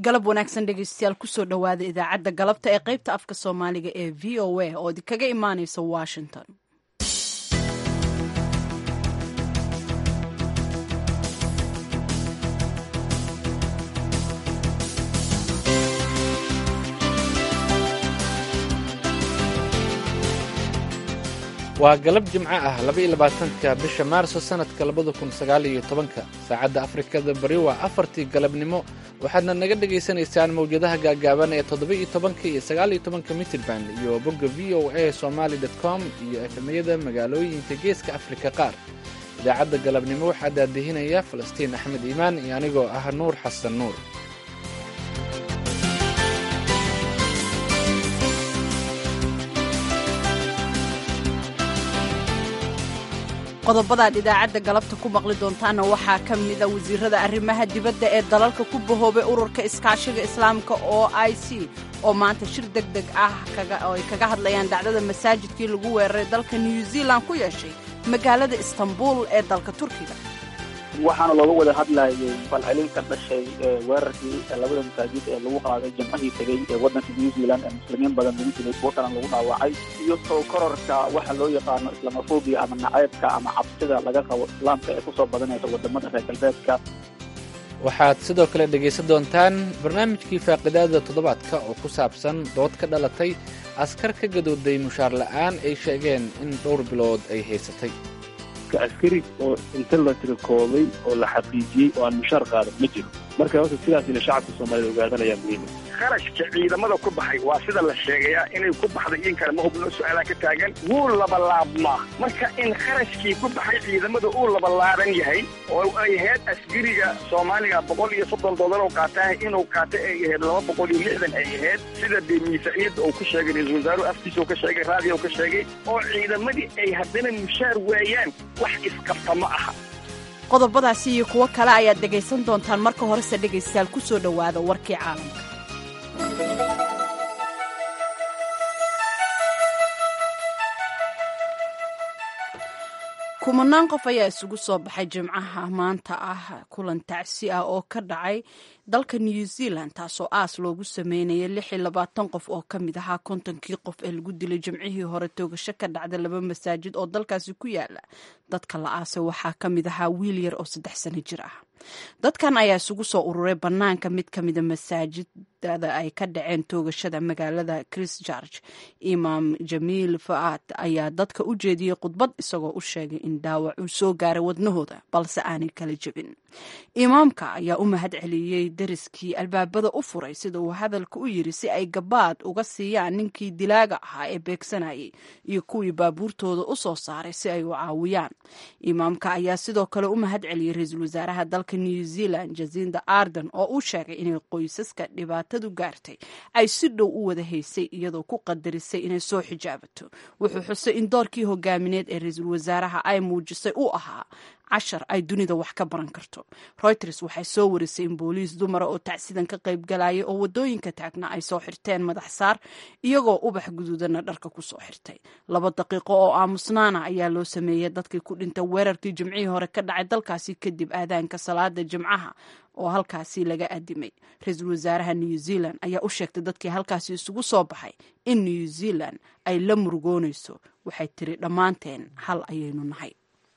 galab wanaagsan dhegeystayaal kusoo dhowaada idaacadda galabta ee qaybta afka soomaaliga ee v o a oo idinkaga imaaneysa washington waa galab jimco ah laba-iyo labaatanka bisha maarso sannadka labada kun sagaal iyo tobanka saacadda afrikada bari waa afartii galabnimo waxaadna naga dhagaysanaysaan mawjadaha gaagaaban ee toddoba-iyo tobanka iyo sagaal-iyo tobanka mitirban iyo bogga v o a somaali dot com iyo efemyada magaalooyinka geeska afrika qaar idaacadda galabnimo waxaa daadihinaya falastiin axmed iimaan iyo anigoo ah nuur xasan nuur qodobadaad idaacadda galabta ku maqli doontaana waxaa ka mida wasiirada arrimaha dibadda ee dalalka ku bahoobay ururka iskaashiga islaamka oo i c oo maanta shir deg deg ah oo ay kaga hadlayaan dhacdada masaajidkii lagu weeraray dalka new zealand ku yeeshay magaalada istanbul ee dalka turkiga waxaana looga wada hadlayay falcelin ka dhashay weerarkii labada masaajid ee lagu qaaday jamcadii tegey ee waddanka new zealand ee muslimiin badan lagu dilay kuwo kalena lagu dhaawacay iyo soo kororka waxa loo yaqaano islamofobiya ama naceybka ama cabsida laga qabo islaamka ee kusoo badanaysa wadamada reer galbeedka waxaad sidoo kale dhegaysan doontaan barnaamijkii faaqidaada toddobaadka oo ku saabsan dood ka dhalatay askar ka gadooday mushaar la'aan ay sheegeen in dhowr bilood ay haysatay askari oo inta la tirikooday oo la xaqiijiyey oo aan mushaar qaadan ma jiro marka horta sidaas ina shacabka soomaaliyed ogaadanayaa muhiima kharashka ciidamada ku baxay waa sida la sheegayaa inay ku baxday in kale ma hubno su-aalaa ka taagan wuu labalaabmaa marka in kharashkii ku baxay ciidamada uu labalaaban yahay oo ay ahayd askariga soomaaliga boqol iyo soddon doolar oo qaataah inuu qaata ay ahayd laba boqol iyo lixdan ay ahayd sida dee miisaaniyadda uu ku sheegay ra-isul wasaaruhu afkiisa uu ka sheegay raadiya uu ka sheegay oo ciidamadii ay haddana mushaar waayaan wax isqabta ma aha qodobadaasi iyo kuwo kale ayaad dhegaysan doontaan marka horese dhegaystayaal ku soo dhowaada warkii caalamka kumanaan qof ayaa isugu soo baxay jimcaha maanta ah kulan tacsi ah oo ka dhacay dalka new zealand taasoo aas loogu sameynayay lix iyo labaatan qof oo ka mid ahaa kontonkii qof ee lagu dilay jimcihii hore toogasho ka dhacda laba masaajid oo dalkaasi ku yaala dadka la aasay waxaa ka mid ahaa wiil yar oo saddex sano jir ah dadkan ayaa isugu soo ururay bannaanka mid ka mida masaajidada ay ka dhaceen toogashada magaalada christchurch imaam jamiil fa'aad ayaa dadka u jeediyey khudbad isagoo u sheegay in dhaawac uu soo gaaray wadnahooda balse aanay kala jebin imaamka ayaa u mahad celiyey dariskii albaabada u furay sida uu hadalka u yiri si ay gabaad uga siiyaan ninkii dilaaga ahaa ee beegsanayay iyo kuwii baabuurtooda u soo saaray si ay u caawiyaan imaamka ayaa sidoo kale u mahad celiyey ra-iisul wasaaraha dalka new zealand jasinda arden oo uu sheegay inay qoysaska dhibaatadu gaartay ay si dhow u wada haysay iyadoo ku qadarisay inay soo xijaabato wuxuu xusay in doorkii hogaamineed ee ra-iisul wasaaraha ay muujisay uu ahaa cashar ay dunida wax ka baran karto reuters waxay soo warisay in booliis dumara oo tacsidan ka qayb galaya oo wadooyinka taagna ay soo xirteen madax saar iyagoo ubax guduudana dharka ku soo xirtay laba daqiiqo oo aamusnaana ayaa loo sameeyey dadkii ku dhintay weerarkii jimcihii hore ka dhacay dalkaasi kadib aadaanka salaada jimcaha oo halkaasi laga adimay ra-iisul wasaaraha new zealand ayaa u sheegtay dadkii halkaasi isugu soo baxay in new zealand ay la murugoonayso waxay tiri dhammaanteen hal ayaynu nahay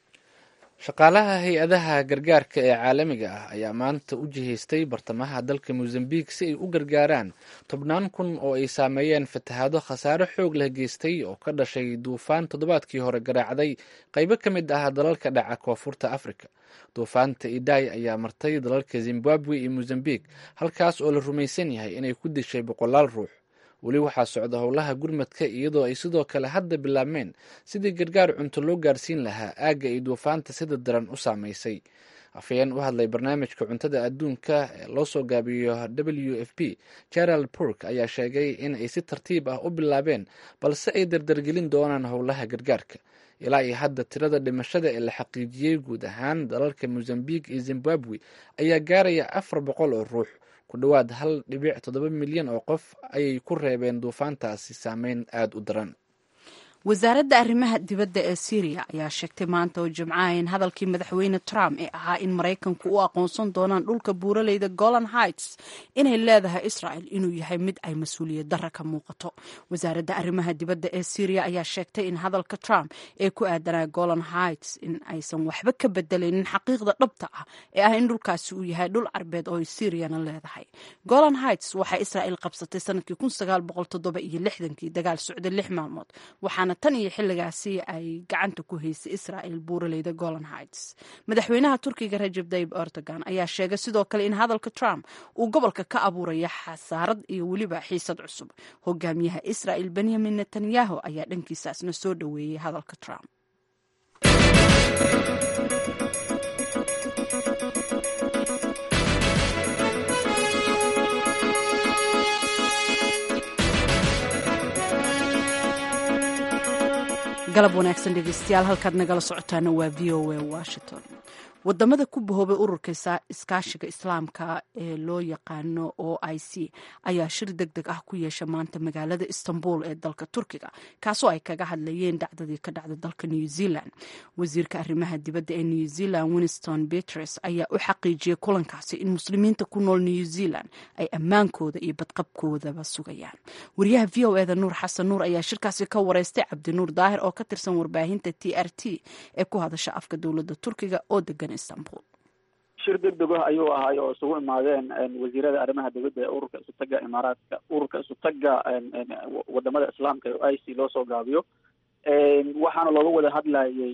shaqaalaha hay-adaha gargaarka ee caalamiga ah ayaa maanta u jihaystay bartamaha dalka mosambik si ay u gargaaraan tobnaan kun oo ay saameeyeen fatahaado khasaare xoog leh geystay oo ka dhashay duufaan toddobaadkii hore garaacday qaybo ka mid ah dalalka dhaca koonfurta afrika duufaanta idaay ayaa martay dalalka zimbabwe iyo mosambik halkaas oo la rumaysan yahay inay ku dishay boqolaal ruux weli waxaa socda howlaha gurmadka iyadoo ay sidoo kale hadda bilaabmeen sidii gargaar cunto loo gaarsiin lahaa aagga ay duufaanta sida daran u saamaysay afhayeen u hadlay barnaamijka cuntada adduunka ee loo soo gaabiyo w f p gerald burk ayaa sheegay in ay si tartiib ah u bilaabeen balse ay dardargelin doonaan howlaha gargaarka ilaa iyo hadda tirada dhimashada ee la xaqiijiyey guud ahaan dalalka mosambik iyo zimbabwe ayaa gaaraya afar boqol oo ruux ku dhowaad hal dhibic toddoba milyan oo qof ayay ku reebeen duufaantaasi saameyn aada u daran wasaaradda arrimaha dibadda ee syriya ayaa sheegtay maanta oo jimcaha in hadalkii madaxweyne trump ee ahaa in maraykanku u aqoonsan doonaan dhulka buuraleyda golan heights inay leedahay israel inuu yahay mid ay mas-uuliyad darra ka muuqato wasaaradda arrimaha dibadda ee syriya ayaa sheegtay in hadalka trump ee ku aadanaa golan heights in aysan waxba ka bedelaynin xaqiiqda dhabta ah ee ah in dhulkaasi uu yahay dhul carbeed oo ay syriana leedahay golan heights waxaa israel qabsatay sanadkii kii dagaal socday lix maalmood waxaana tan iyo xilligaasi ay gacanta ku haysay israel buuraleyda golan heights madaxweynaha turkiga rajab tayib erdogan ayaa sheegay sidoo kale in hadalka trump uu gobolka ka abuuraya xasaarad iyo weliba xiisad cusub hogaamiyaha israel benyamin netanyahu ayaa dhankiisaasna soo dhoweeyey hadalka trump galab wanaagsan dhegeystayaal halkaad nagala socotaana waa v o a washington wadamada ku bahoobay ururka iskaashiga islaamka ee loo yaqaano o i c ayaa shir deg deg ah ku yeesha maanta magaalada istanbul ee dalka turkiga kaasoo ay kaga hadlayeen dhacdadii ka dhacda dalka new zealand wasiirka arrimaha dibadda ee new zealand winston betres ayaa u xaqiijiyey kulankaasi in muslimiinta ku nool new zealand ay ammaankooda iyo badqabkoodaba sugayaan wariyaha v o eda nuur xasan nuur ayaa shirkaasi ka wareystay cabdinuur daahir oo ka tirsan warbaahinta t r t ee ku hadasha afka dowladda turkiga oo degan shir deg deg ah ayuu ahay oo isugu imaadeen wasiirada arrimaha dibadda ee ururka isutaga imaaraadka ururka isutaga wadamada islaamka ee i c loo soo gaabiyo waxaana looga wada hadlayay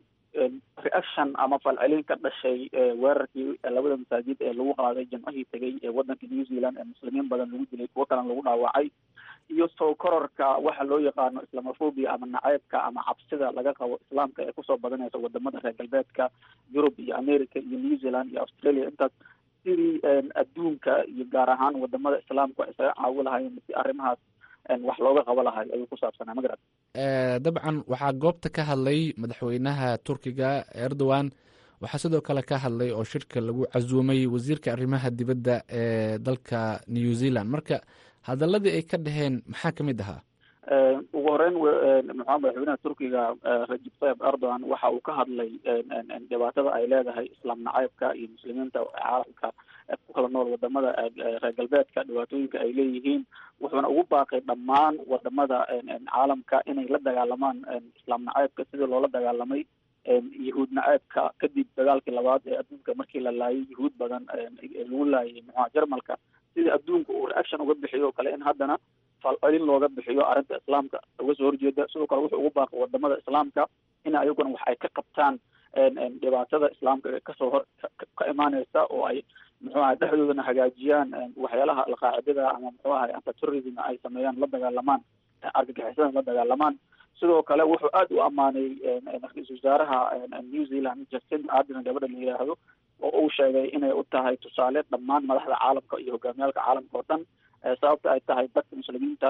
reaction ama falcelin ka dhashay weerarkii labada masaajid ee lagu qaaday jamcihii tegay ee wadanka new zealand ee muslimiin badan lagu dilay kuwo kalena lagu dhaawacay iyo soo kororka waxa loo yaqaano islamofobia ama naceybka ama cabsida laga qabo islaamka ee kusoo badanaysa wadamada reer galbeedka yurub iyo america iyo new zealand iyo australia intaas sidii adduunka iyo gaar ahaan wadamada islaamku isaga caawi lahayen si arrimahaas wax looga qabo lahay ayuu ku saabsanaa magarad dabcan waxaa goobta ka hadlay madaxweynaha turkiga erdogan waxaa sidoo kale ka hadlay oo shirka lagu casuumay wasiirka arrimaha dibadda ee dalka new zealand marka hadaladii ay ka dhaheen maxaa ka mid ahaa ugu horeyn maxaa madaxweynaha turkiga rajib tayib erdogan waxa uu ka hadlay dhibaatada ay leedahay islaam nacaybka iyo muslimiinta caalamka ku kala nool wadamada reer galbeedka dhibaatooyinka ay leeyihiin wuxuuna ugu baaqay dhammaan wadamada caalamka inay la dagaalamaan islaam nacaybka sidii loola dagaalamay yahuud naceebka kadib dagaalkii labaad ee adduunka markii la laayay yahuud badan lagu laayay muxua jarmalka sidii adduunka uu reaction uga bixiyo o kale in haddana falcelin looga bixiyo arrinta islaamka uga soo horjeeda sidoo kale wuxuu ugu baaqay wadamada islaamka in ayaguna wax ay ka qabtaan dhibaatada islaamka ee kasoo hor ka imaaneysa oo ay muxuu ahay dhexdoodana hagaajiyaan waxyaalaha alqaacidada ama muxuu ahay antiterrorism ay sameeyaan la dagaalamaan argagixisada la dagaalamaan sidoo kale wuxuu aada u ammaanay ra-iisul wasaaraha new zealand justin ardern gabadha la yidhaahdo oo uu sheegay inay u tahay tusaale dhammaan madaxda caalamka iyo hogaamiyaalka caalamka oo dhan sababta ay tahay dadka muslimiinta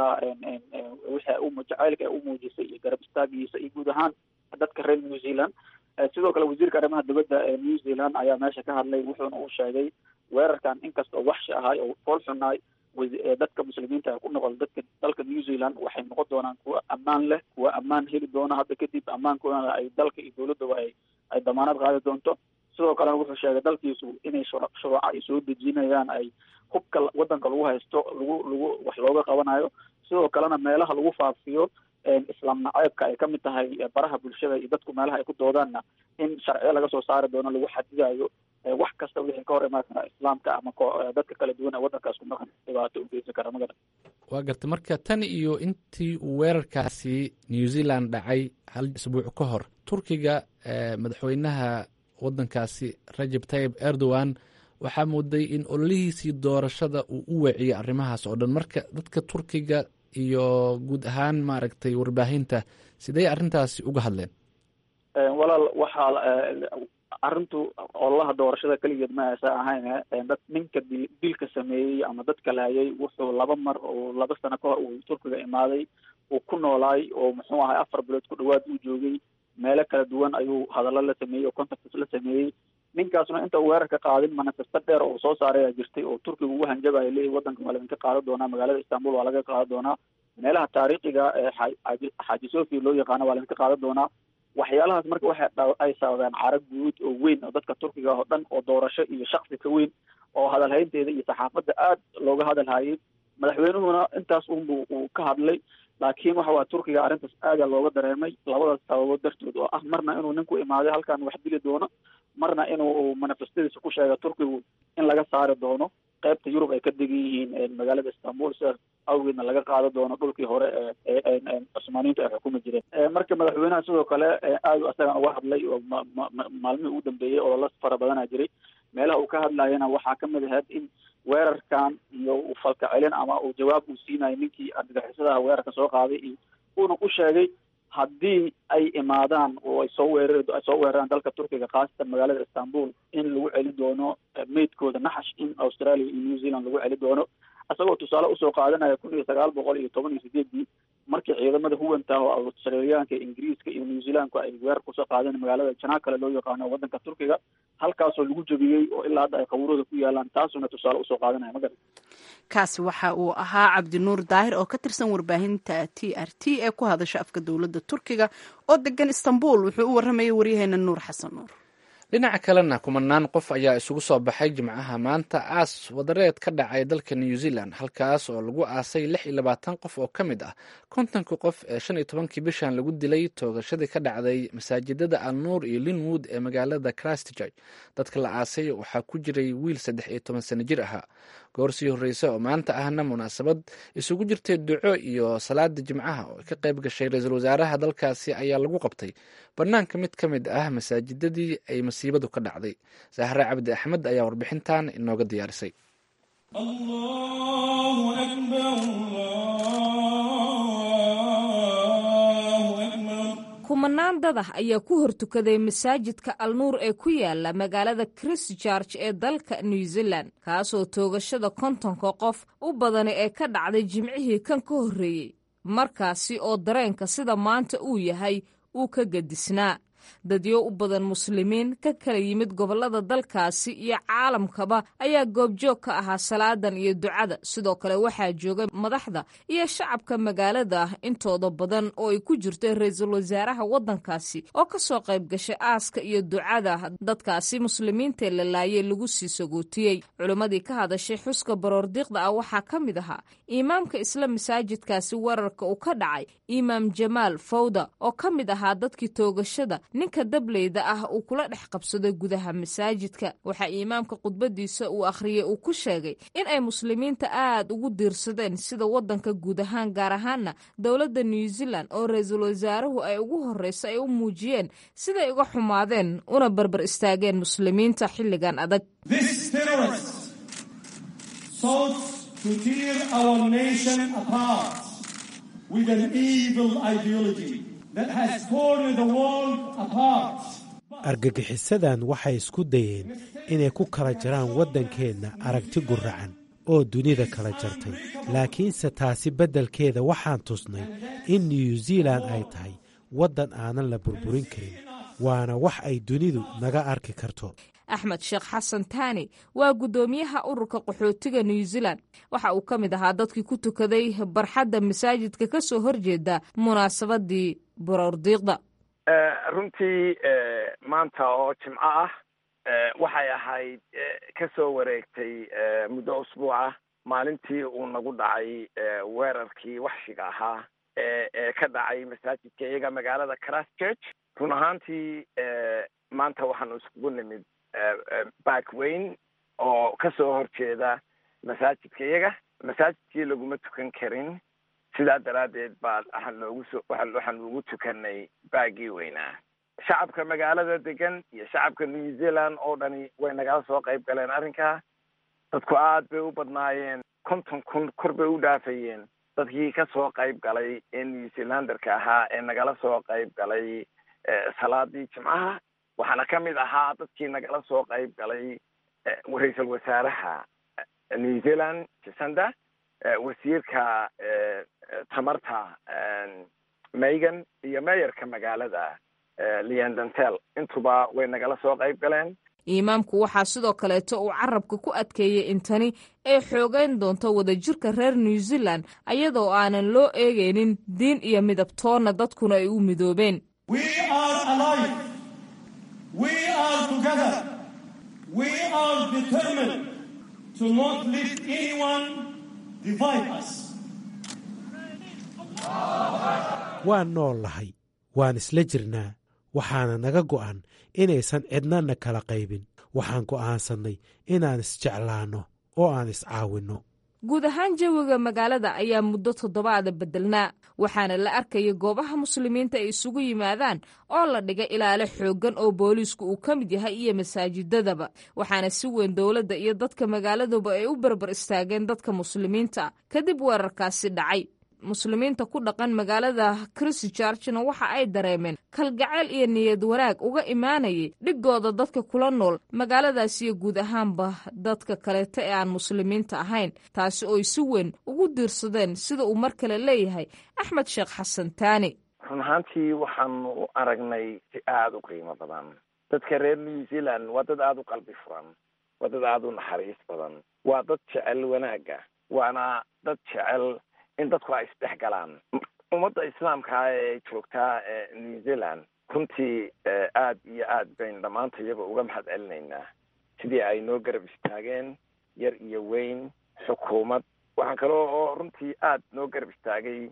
wixii jacaylka ay u muujisay iyo garab istaagiisa iyo guud ahaan dadka reer new zealand sidoo kale wasiirka arrimaha dibadda ee new zealand ayaa meesha ka hadlay wuxuuna uu sheegay weerarkan inkastoo waxshi ahay oo fool xunaay dadka muslimiinta ku noqol dadka dalka new zealand waxay noqon doonaan kuwa ammaan leh kuwa ammaan heli doona hadda kadib ammaankoodana ay dalka iyo dowladdaba ay ay damaanad qaadi doonto sidoo kalena wuxuu sheegay dalkiisu inay shuruuca ay soo dejinayaan ay hubka wadanka lagu haysto lagu lagu wax looga qabanayo sidoo kalena meelaha lagu faafiyo islaam naceebka ay kamid tahay baraha bulshada iyo dadku meelaha ay ku doodaanna in sharciyo laga soo saari doono lagu xadidayo wax kasta wixii ka hor imaan kara islaamka ama dadka kala duwan ee wadankaas ku maqan dhibaato u geysan kara magara waa garta marka tan iyo intii uu weerarkaasi new zealand dhacay hal isbuuc ka hor turkiga madaxweynaha wadankaasi rajab tayib erdogan waxaa mooday in ololihiisii doorashada uu u weeciyey arrimahaas oo dhan marka dadka turkiga iyo guud ahaan maaragtay warbaahinta sidee arrintaasi uga hadleen walaal waxaa arrintu ololaha doorashada keligeed ma aysa ahayn dad ninka dil dilka sameeyey ama dadka laayay wuxuu laba mar oo laba sano ka hor uu turkiga imaaday uu ku noolaay oo muxuu ahay afar bilood ku dhawaad uu joogay meelo kala duwan ayuu hadallo la sameeyey oo contacts la sameeyey ninkaasna inta weerarka qaadin manifesto dheer oo soo saaray aa jirtay oo turkiga ugu hanjabaya leeyahy wadanka waa laidinka qaadan doonaa magaalada istanbul waa laga qaadan doonaa meelaha taariikhiga ee xaaji sofia loo yaqaano waa laydinka qaadan doonaa waxyaalahaas marka waxay ay sababeen cara guud oo weyn oo dadka turkiga oo dhan oo doorasho iyo shaksi ka weyn oo hadalhaynteeda iyo saxaafadda aad looga hadalhayay madaxweynuhuna intaas unbu uu ka hadlay laakiin waxa waa turkiga arrintaas aada looga dareemay labadaas sababood dartood oo ah marna inuu ninku imaaday halkan wax dili doono marna inuu manifestadiisa ku sheega turkigu in laga saari doono qaybta yurub ay ka degan yihiin magaalada istanbul sidaas awgeedna laga qaada doono dhulkii hore ee cusmaaniyiintu ay xukumi jireen marka madaxweynaha sidoo kale aada isagan uga hadlay oo maalmihii ugu dambeeyey olala fara badana jiray meelaha uu ka hadlayana waxaa kamid ahayd in weerarkan iyo falka celin ama uu jawaab uu siinayo ninkii argagixisadaha weerarka soo qaaday iyo uuna u sheegay haddii ay imaadaan oo ay soo weerar ay soo weeraraan dalka turkiga khaasatan magaalada istanbul in lagu celi doono meydkooda naxash in australia iyo new zealand lagu celi doono isagoo tusaale usoo qaadanaya kun iyo sagaal boqol iyo toban iyo sideedii markii ciidamada huwanta oo australiyaanka ingiriiska iyo new zealandku ay weerar kusoo qaadeen magaalada janaakale loo yaqaano waddanka turkiga halkaasoo lagu jebiyey oo ilaa hadda ay qabuurada ku yaalaan taasuna tusaale usoo qaadanaya magarad kaasi waxa uu ahaa cabdinuur daahir oo ka tirsan warbaahinta t r t ee ku hadasha afka dowladda turkiga oo degan istanbul wuxuu u warramayay waryaheena nuur xasan nuur dhinaca kalena kumanaan qof ayaa isugu soo baxay jimcaha maanta aas wadareed ka dhacay dalka new zealand halkaas oo lagu aasay lix iyo labaatan qof oo ka mid ah kontonka qof ee shan iyo tobankii bishan lagu dilay toogashadii ka dhacday masaajidada alnuur iyo linwood ee magaalada christchurch dadka la aasay waxaa ku jiray wiil saddex iyo toban sano jir ahaa goor sii horreysa oo maanta ahna munaasabad isugu jirtay duco iyo salaada jimcaha oo ka qayb gashay ra-iisul wasaaraha dalkaasi ayaa lagu qabtay banaanka mid ka mid ah masaajidadii ay masiibadu ka dhacday sahre cabdi axmed ayaa warbixintan inooga diyaarisay kumanaan dad ah ayaa ku hortukaday masaajidka alnuur ee ku yaala magaalada christchurch ee dalka new zealand kaasoo toogashada kontonka qof u badani ee ka dhacday jimcihii kan ka horreeyey markaasi oo dareenka sida maanta uu yahay uu ka gedisnaa dadyo u badan muslimiin ka kala yimid gobollada dalkaasi iyo caalamkaba ayaa goobjoog ka ahaa salaadan iyo ducada sidoo kale waxaa joogay madaxda iyo shacabka magaalada intooda badan oo ay ku jirto ra-iisul wasaaraha waddankaasi oo ka soo qayb gashay aaska iyo ducada dadkaasi muslimiintae la laayay lagu sii sagootiyey culimmadii ka hadashay xuska baroordiiqda ah waxaa ka mid ahaa imaamka isla masaajidkaasi weerarka uu ka dhacay imaam jamaal fawda oo ka mid ahaa dadkii toogashada ninka dableyda ah uu kula dhex qabsaday gudaha masaajidka waxaa imaamka khudbadiisa uu akhriyey uu ku sheegay in ay muslimiinta aad ugu diirsadeen sida waddanka guud ahaan gaar ahaana dowladda new zealand oo ra-iisul wasaaruhu ay ugu horreyso ay u muujiyeen siday uga xumaadeen una barbar istaageen muslimiinta xilligan adag argagixisadan waxay isku dayeen inay ku kala jaraan waddankeenna aragti guracan oo dunida kala jartay laakiinse taasi beddelkeeda waxaan tusnay in new zealand ay tahay waddan aanan la burburin karin waana wax ay dunidu naga arki karto axmed sheekh xasan taani waa guddoomiyaha ururka qaxootiga new zealand waxa uu ka mid ahaa dadkii ku tukaday barxadda masaajidka ka soo horjeeda munaasabadii baroordiiqda runtii maanta oo jimco ah waxay ahayd ka soo wareegtay muddo usbuuca maalintii uu nagu dhacay weerarkii waxshiga ahaa ee ka dhacay masaajidka iyaga magaalada christchurch run ahaantii maanta waxaanu iskugu nimid back weyn oo ka soo horjeeda masaajidka iyaga masaajidkii laguma tukan karin sidaa daraaddeed baa waxaan loogu soo waxaan ugu tukanay baagii weynaa shacabka magaalada degan iyo shacabka new zealand oo dhani way nagala soo qayb galeen arrinkaa dadku aad bay u badnaayeen konton kun kor bay u dhaafayeen dadkii ka soo qayb galay ee new zealanderka ahaa ee nagala soo qayb galay salaadii jimcaha waxaana ka mid ahaa dadkii nagala soo qayb galay ra-iisul wasaaraha new zealand jasanda wasiirka tamarta megan iyo meeyarka magaalada leandantel intuba way nagala soo qayb galeen imaamku waxaa sidoo kaleeto uu carabka ku adkeeyey in tani ay xoogeyn doonto wadajirka reer new zealand ayadoo aanan loo eegaynin diin iyo midabtoonna dadkuna ay u midoobeen waan nool lahay waan isla jirnaa waxaana naga go'an inaysan cidnana kala qaybin waxaan go'aansannay inaan isjeclaanno oo aan iscaawinno guud ahaan jawiga magaalada ayaa muddo toddobaada beddelnaa waxaana la arkaya goobaha muslimiinta ay isugu yimaadaan oo la dhigay ilaalo xooggan oo booliisku uu ka mid yahay iyo masaajidadaba waxaana si weyn dowladda iyo dadka magaaladuba ay u barbar istaageen dadka muslimiinta kadib weerarkaasi dhacay muslimiinta ku dhaqan magaalada christchurchna waxa ay dareemeen kalgacayl iyo niyad wanaag uga imaanayay dhigooda dadka kula nool magaaladaas iyo guud ahaanba dadka kaleeta ee aan muslimiinta ahayn taasi ooy si weyn ugu diirsadeen sida uu mar kale leeyahay axmed sheekh xasan taani run ahaantii waxaanu aragnay si aada u qiimo badan dadka reer new zealand waa dad aada u qalbi furan waa dad aada u naxariis badan waa dad jecel wanaagga waana dad jecel in dadku ay isdhex galaan ummadda islaamkaa ee joogtaa new zealand runtii aad iyo aad baynu dhammaanta iyaba uga mahad celinaynaa sidii ay noo garab istaageen yar iyo weyn xukuumad waxaa kaloo oo runtii aad noo garab istaagay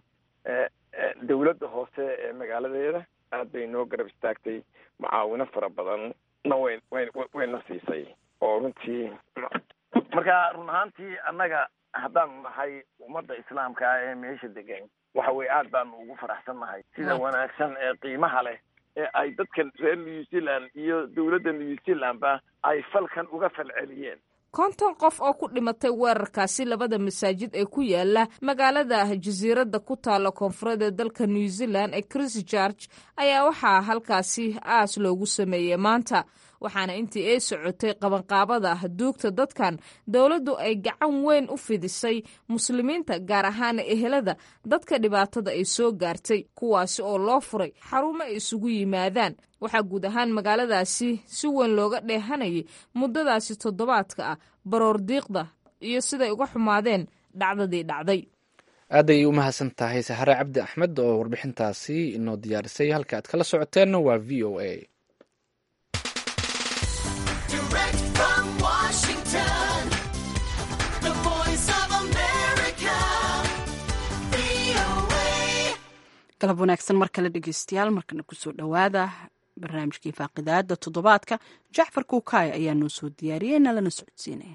dawladda hoose ee magaaladeeda aad bay noo garab istaagtay mucaawino fara badan na way way wayna siisay oo runtii marka run ahaantii annaga haddaanu nahay ummadda islaamka ee meesha degan waxa weye aad baanu ugu faraxsannahay sida wanaagsan ee qiimaha leh ee ay dadka reer new zealand iyo dowladda new zealandba ay falkan uga falceliyeen konton qof oo ku dhimatay weerarkaasi labada masaajid ee ku yaala magaalada jasiiradda ku taalla koonfureed ee dalka new zealand ee christchurch ayaa waxaa halkaasi aas loogu sameeyey maanta waxaana intii ay socotay qabanqaabada duugta dadkan dowladdu ay gacan weyn u fidisay muslimiinta gaar ahaan ehelada dadka dhibaatada ay soo gaartay kuwaasi oo loo furay xarumo ay isugu yimaadaan waxaa guud ahaan magaaladaasi si weyn looga dheehanayay muddadaasi toddobaadka ah baroor diiqda iyo siday uga xumaadeen dhacdadii dhacday aaday u mahadsan tahay sahare cabdi axmed oo warbixintaasi inoo diyaarisay halka aad kala socoteenna waa v o a galab wanaagsan mar kale dhegeystayaal markana kusoo dhowaada barnaamijkii faaqidaada toddobaadka jacfar kuukaaya ayaa noo soo diyaariyey nalana socodsiinaya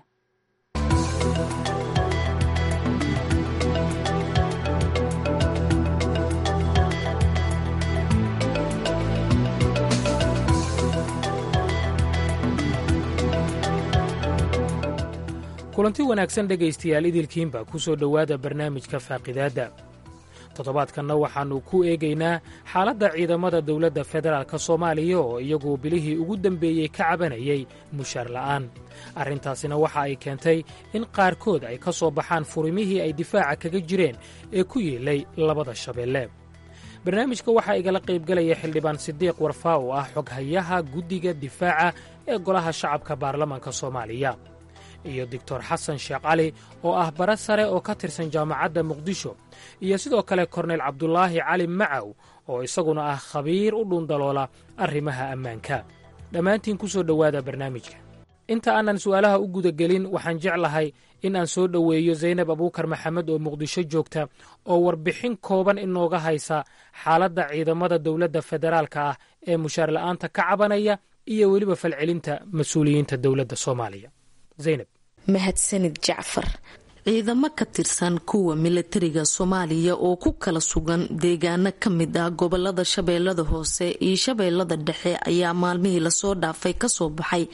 kulanti wanaagsan dhegaystayaal idilkiinba ku soo dhowaada barnaamijka faaqidaadda toddobaadkanna waxaannu ku eegaynaa xaaladda ciidamada dowladda federaalk soomaaliya oo iyagu bilihii ugu dembeeyey ka cabanayay mushaar la'aan arrintaasina waxa ay keentay in qaarkood ay ka soo baxaan furimihii ay difaaca kaga jireen ee ku yeelay labada shabeelle barnaamijka waxaa igala qaybgelaya xildhibaan sidiiq warfaa oo ah xoghayaha guddiga difaaca ee golaha shacabka baarlamaanka soomaaliya iyo doctor xasan sheekh cali oo ah bara sare oo ka tirsan jaamacadda muqdisho iyo sidoo kale korneyl cabdulaahi cali macaw oo isaguna ah khabiir u dhuundaloola arrimaha ammaanka dhammaantiin ku soo dhowaada barnaamijka inta aanan su'aalaha u gudagelin waxaan jeclahay in aan soo dhoweeyo zaynab abuukar maxamed oo muqdisho joogta oo warbixin kooban inooga haysa xaaladda ciidamada dowladda federaalka ah ee mushaar la'aanta ka cabanaya iyo weliba falcelinta mas-uuliyiinta dowladda soomaaliya zaynab mahadsanid jacfar ciidamo ka tirsan kuwa milatariga soomaaliya oo ku kala sugan deegaano ka mid ah gobolada shabeellada hoose iyo shabeellada dhexe ayaa maalmihii lasoo dhaafay kasoo baxay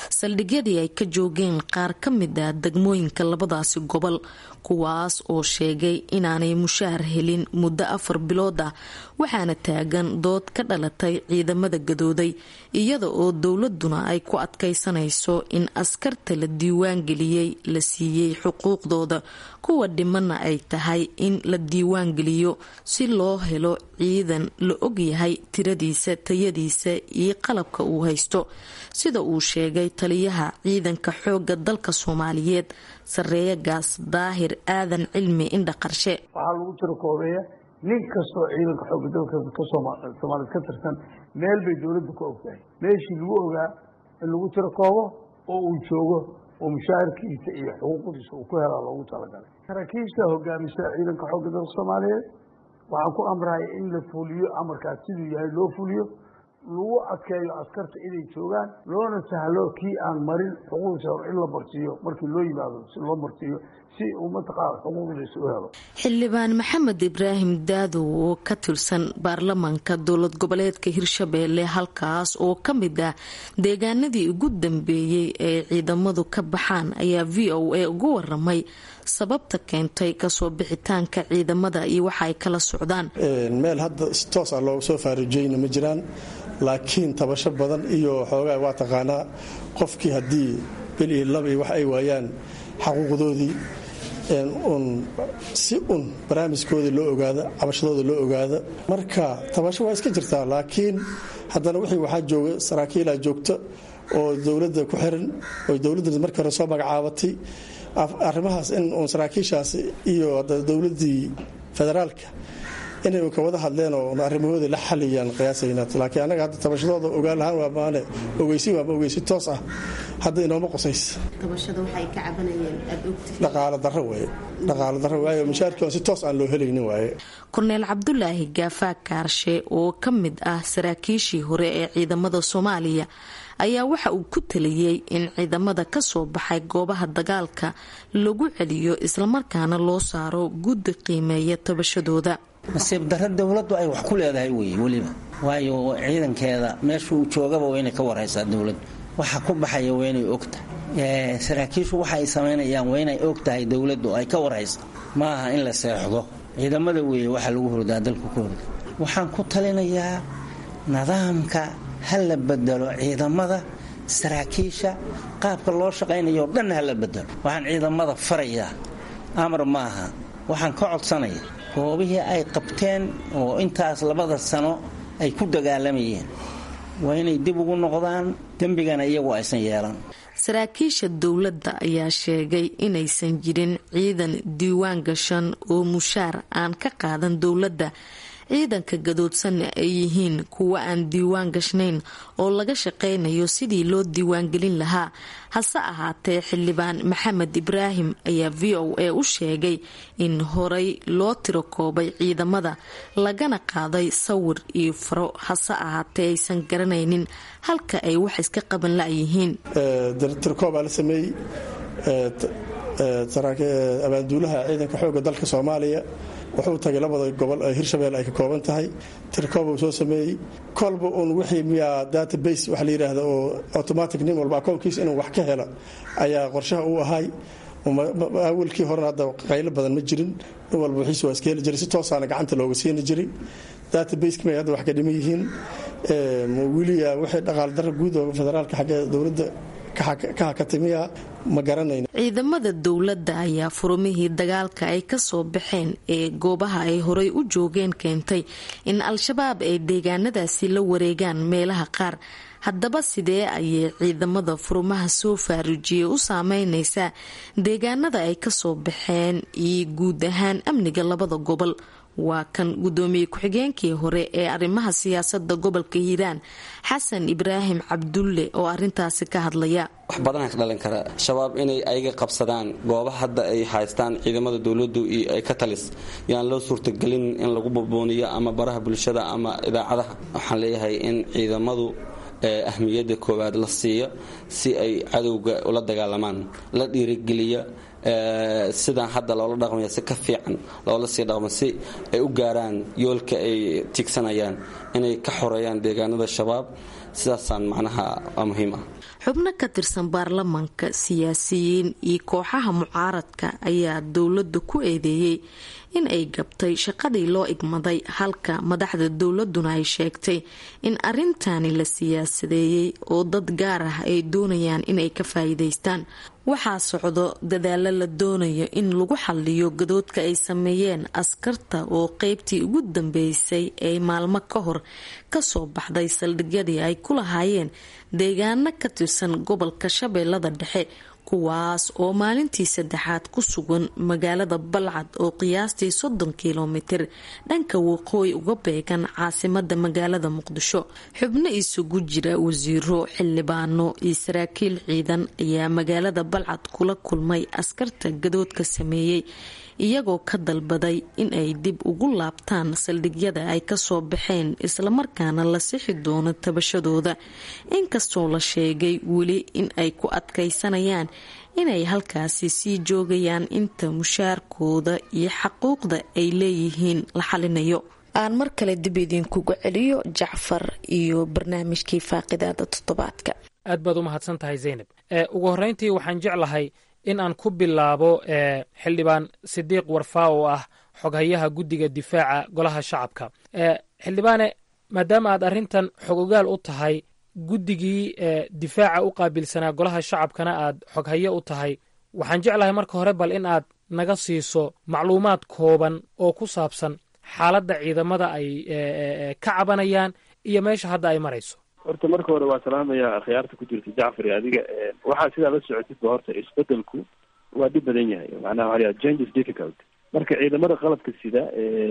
saldhigyadii ay ka joogeen qaar ka mid ah degmooyinka labadaasi gobol kuwaas oo sheegay inaanay mushaar helin muddo afar bilood ah waxaana taagan dood ka dhalatay ciidamada gadooday iyada oo dowladuna ay ku adkaysanayso in askarta la diiwaan geliyey la siiyey xuquuqdooda kuwa dhimana ay tahay in la diiwaan geliyo si loo helo ciidan la ogyahay tiradiisa tayadiisa iyo qalabka uu haysto sida uu sheegay taliyaha ciidanka xooga dalka soomaaliyeed sareeya gaas daahir aadan cilmi indha qarshe waxaa lagu tiro koobeeya nin kastoo ciidanka xooga dalka soomaaliyed ka tirsan meel bay dowladda ku ogtahay meeshii lagu ogaa in lagu tiro koobo oo uu joogo oo mushaahirkiisa iyo xuquuqdiisa uu ku helaa loogu talagalay saraakiisha hogaamisa ciidanka xooga dalka soomaaliyeed waxaan ku amraya in la fuliyo amarkaas siduu yahay loo fuliyo lagu adkeeyo askarta inay joogaan loona sahlo kii aan marin xuquuqdiisa hor in la marsiiyo markii loo yimaado si loo marsiiyo si uu mataqaana xuquuqdiisa u helo xildhibaan maxamed ibraahim daadow oo ka tirsan baarlamaanka dowlad goboleedka hirshabeelle halkaas oo ka mid ah deegaanadii ugu dambeeyey ee ciidamadu ka baxaan ayaa v o a ugu waramay sababta keentay kasoo bixitaanka ciidamada iyo waxa ay kala socdaan meel hadda si toos ah looga soo faaruujeyna ma jiraan laakiin tabasho badan iyo xoogaa waa taqaanaa qofkii haddii belihi laba iyo wax ay waayaan xaquuqdoodii un si un barnaamijkoodii loo ogaado cabashadooda loo ogaado marka tabasho waa iska jirtaa laakiin haddana wixii waxaa jooga saraakiilaa joogta oo dowladda ku xiran oo dowladda markii hore soo magacaabatay arrimahaas in uun saraakiishaas iyo dowladdii federaalka inay ka wada hadleen oo arrimahooda la xaliyaan qiyaasayna laakiin annaga hadda tabashadooda ogaan lahaan waa maane ogeysi waama ogeysi toos ah hadda inooma qosays dhaqaalo darro waaye dhaqaalo darro waaye mushaarkii si toos aan loo helaynin waaye korneel cabdulaahi gaafaa kaarshe oo ka mid ah saraakiishii hore ee ciidamada soomaaliya ayaa waxa uu ku taliyey in ciidamada ka soo baxay goobaha dagaalka lagu celiyo islamarkaana loo saaro guddi qiimeeya tabashadooda nasiib darro dowladdu ay wax ku leedahay wey weliba waayo ciidankeeda meeshuu joogaba waa inay ka warhaysaa dowladdu waxa ku baxaya waa inay ogtahay saraakiishu waxa ay samaynayaan waa inay og tahay dowladdu ay ka warhaysa ma aha in la seexdo ciidamada weeye waxa lagu hordaa dalku ku horda waxaan ku talinayaa nidaamka ha la bedelo ciidamada saraakiisha qaabka loo shaqaynayo dhan ha la bedelo waxaan ciidamada farayaa amar maaha waxaan ka codsanaya goobihii ay qabteen oo intaas labada sano ay ku dagaalamayeen waa inay dib ugu noqdaan dembigana iyagu aysan yeelan saraakiisha dowladda ayaa sheegay inaysan jirin ciidan diiwaan gashan oo mushaar aan ka qaadan dowladda ciidanka gadoodsanna ay yihiin kuwa aan diiwaan gashnayn oo laga shaqaynayo sidii loo diiwaangelin lahaa hase ahaatee xildhibaan maxamed ibraahim ayaa v o a u sheegay in horay loo tiro koobay ciidamada lagana qaaday sawir iyo faro hase ahaatee aysan garanaynin halka ay wax iska qaban la-yihiin tirkoobaa la sameeyey abaanduulaha ciidanka xooga dalka soomaaliya wuxuu tagay labada gobol ee hirshabelle ay ka kooban tahay tirkooba uu soo sameeyey kolba uun wixii miyaa database waxa la yidhaahda oo automatic nin walba akoonkiisa inuu wax ka helo ayaa qorshaha uu ahay awalkii horena hadda qaylo badan ma jirin nin walba wixiis waa iska heli jiray si toosaana gacanta looga siini jiray databaseki may hadda wax ka dhiman yihiin weliya wixii dhaqaal darra guud oo federaalka xagga dowladda ka hakatimiya ma garanayn ciidamada dowladda ayaa furumihii dagaalka ay kasoo baxeen ee goobaha ay horay u joogeen keentay in al-shabaab ay deegaanadaasi la wareegaan meelaha qaar haddaba sidee ayay ciidamada furumaha soo faaruujiyey u saameyneysaa deegaanada ay kasoo baxeen iyo guud ahaan amniga labada gobol waa kan gudoomiye ku-xigeenkii hore ee arrimaha siyaasada gobolka hiiraan xasan ibraahim cabdulle oo arintaasi ka hadlaya wax badanaa ka dhalin kara shabaab inay ayaga qabsadaan goobaha hadda ay haystaan ciidamada dowladdu iyo ay ka talis yaan loo suurtagelin in lagu bubuuniyo ama baraha bulshada ama idaacadaha waxaan leeyahay in ciidamadu ahmiyadda koowaad la siiyo si ay cadowga ula dagaalamaan la dhiirigeliyo sidaan hadda loola dhaqmaya si ka fiican loola sii dhaqmo si ay u gaaraan yoolka ay tigsanayaan inay ka xoreeyaan deegaanada shabaab sidaasaan macnaha muhiim ah xubno ka tirsan baarlamaanka siyaasiyiin iyo kooxaha mucaaradka ayaa dowladda ku eedeeyey in ay gabtay shaqadii loo igmaday halka madaxda dowladuna ay sheegtay in arintani la siyaasadeeyey oo dad gaar ah ay doonayaan inay ka faa'iidaystaan waxaa socdo dadaalo la doonayo in lagu xaliyo gadoodka ay sameeyeen askarta oo qeybtii ugu dambeysay ee maalmo ka hor kasoo baxday saldhigyadii ay ku lahaayeen deegaano ka tirsan gobolka shabeellada dhexe kuwaas oo maalintii saddexaad ku sugan magaalada balcad oo qiyaastii soddon kilomitir dhanka waqooyi uga beegan caasimada magaalada muqdisho xubno isugu jira wasiiro xildhibaano iyo saraakiil ciidan ayaa magaalada balcad kula kulmay askarta gadoodka sameeyey iyagoo ka dalbaday in ay dib ugu laabtaan saldhigyada ay kasoo baxeen islamarkaana la sixi doono tabashadooda inkastoo la sheegay weli in ay ku adkaysanayaan inay halkaasi sii joogayaan inta mushaarkooda iyo xaquuqda ay leeyihiin la xalinayo aan mar kale dib idinkugu celiyo jacfar iyo barnaamijkii faaqidaada toddobaadka aad baad u mahadsan tahay zaynab ugu horreyntii waxaan jeclahay in aan ku bilaabo xildhibaan sidiiq warfaa oo ah xoghayaha guddiga difaaca golaha shacabka xildhibaane maadaama aad arrintan xogogaal u tahay guddigii difaaca u qaabilsanaa golaha shacabkana aad xoghaye u tahay waxaan jeclahay marka hore bal in aad naga siiso macluumaad kooban oo ku saabsan xaaladda ciidamada ay ka cabanayaan iyo meesha hadda ay marayso horta marka hore waa salaamaya akhyaarta ku jirta jacfar iyo adiga waxaa sidaa la socotidba horta isbedelku waa dhib badan yahay macnaha waxa la change is difficult marka ciidamada qalabka sida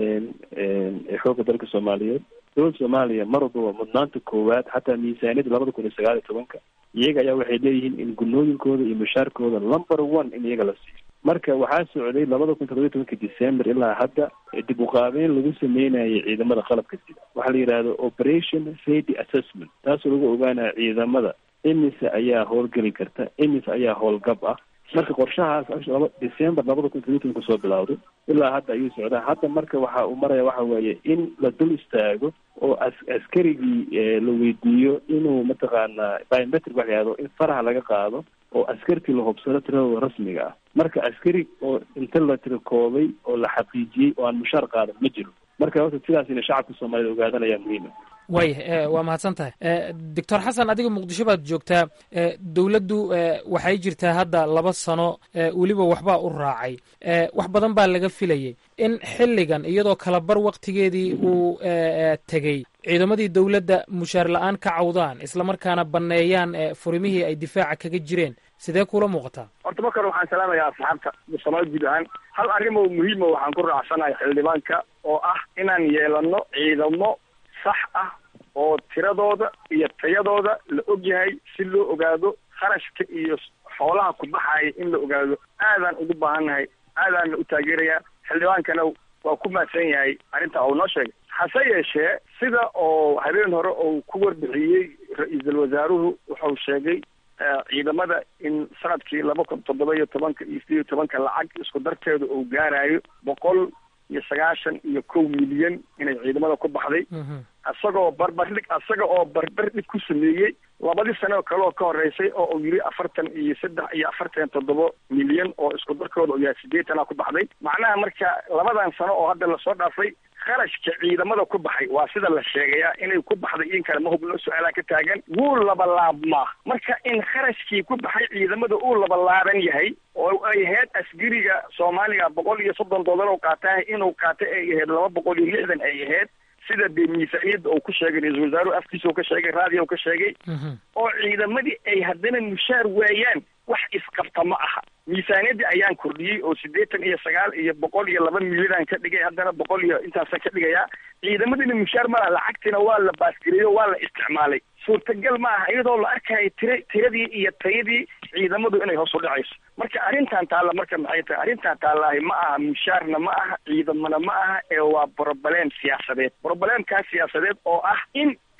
ee xoogga dalka soomaaliyeed dowladda soomaaliya mar walba waa mudnaanta koowaad xataa miisaaniyadda labada kun iyo sagaal iyo tobanka iyaga ayaa waxay leeyihiin in gunooyinkooda iyo mushaarkooda number one in iyaga la siiyo marka waxaa socday labada kun toddobiyo tobanka december ilaa hadda dib uqaabeyn lagu sameynayay ciidamada qalabka sida waxaa la yidhahda operation safety assessment taasoo lagu ogaanaya ciidamada imise ayaa howlgeli karta imise ayaa howlgab ah marka qorshahaas december labada kun toddobiyo tobanka soo bilowday ilaa hadda ayuu socdaa hadda marka waxa uu maraya waxa weeye in la dul istaago oo as askarigii la weydiiyo inuu mataqaanaa biometric waxa yahdo in faraha laga qaado oo askartii la hubsado tiradooda rasmiga ah marka askari oo inta la tirakoobay oo la xaqiijiyey oo aan mushaar qaadan ma jiro marka horta sidaas ina shacabka soomaaliyed ogaadan ayaa muhiima waaya waa mahadsan tahay doctor xasan adiga muqdisho baad joogtaa dowladdu waxay jirtaa hadda laba sano weliba waxbaa u raacay wax badan baa laga filayay in xilligan iyadoo kalabar waktigeedii uu tegey ciidamadii dowladda mushaar la-aan ka cawdaan islamarkaana banneeyaan furimihii ay difaaca kaga jireen sidee kula muuqataa horta marka hore waxaan salaamayaa asxaabta soomaalida guud ahaan hal arrin oo muhiima waxaan ku raacsanahay xildhibaanka oo ah inaan yeelano ciidamo sax ah oo tiradooda iyo tayadooda la og yahay si loo ogaado kharashka iyo xoolaha ku baxaya in la ogaado aadaan ugu baahannahay aadaanna u taageerayaa xildhibaankana waa ku mahadsan yahay arrinta uu noo sheegay hase yeeshee sida oo habeen hore uu ku warbixiyey ra-iisul wasaaruhu wuxuu sheegay ciidamada in sanadkii laba kun toddoba iyo tobanka iyo sideed iyo tobanka lacag isku darteeda uu gaarayo boqol iyo sagaashan iyo kow milyan inay ciidamada ku baxday isagoo barbardhig isaga oo barbardhig ku sameeyey labadii sano kale oo ka horeysay oo uu yidhi afartan iyo saddex iyo afartan toddoba milyan oo isku darkooda uu yahay sideetana ku baxday macnaha marka labadan sano oo hadda lasoo dhaafay kharashka ciidamada ku baxay waa sida la sheegayaa inay ku baxday in kale ma hubno su-aalaa ka taagan wuu labalaabmaa marka in kharashkii ku baxay ciidamada uu labalaaban yahay oo ay ahayd asgariga soomaaliga boqol iyo soddon dollar oo qaataah inuu qaatay ay ahayd laba boqol iyo lixdan ay ahayd sida dee miisaaniyadda uu ku sheegay ra-iisul wasaaruhu afkiisa uu ka sheegay raadiyo u ka sheegay oo ciidamadii ay haddana mushaar waayaan wax isqabta ma aha miisaaniyaddii ayaan kordhiyey oo siddeetan iyo sagaal iyo boqol iyo laba milyanaan ka dhigay haddana boqol iyo intaasa ka dhigayaa ciidamadina mushaar ma laha lacagtiina waa la baasgareeyo waa la isticmaalay suurtagal ma aha iyadoo la arkayo tira tiradii iyo tayadii ciidamadu inay hoos u dhacayso marka arrintan taalla marka maxay tahay arrintan taallaahi ma aha mushaarna ma aha ciidamana ma aha ee waa broblem siyaasadeed broblemkaas siyaasadeed oo ah in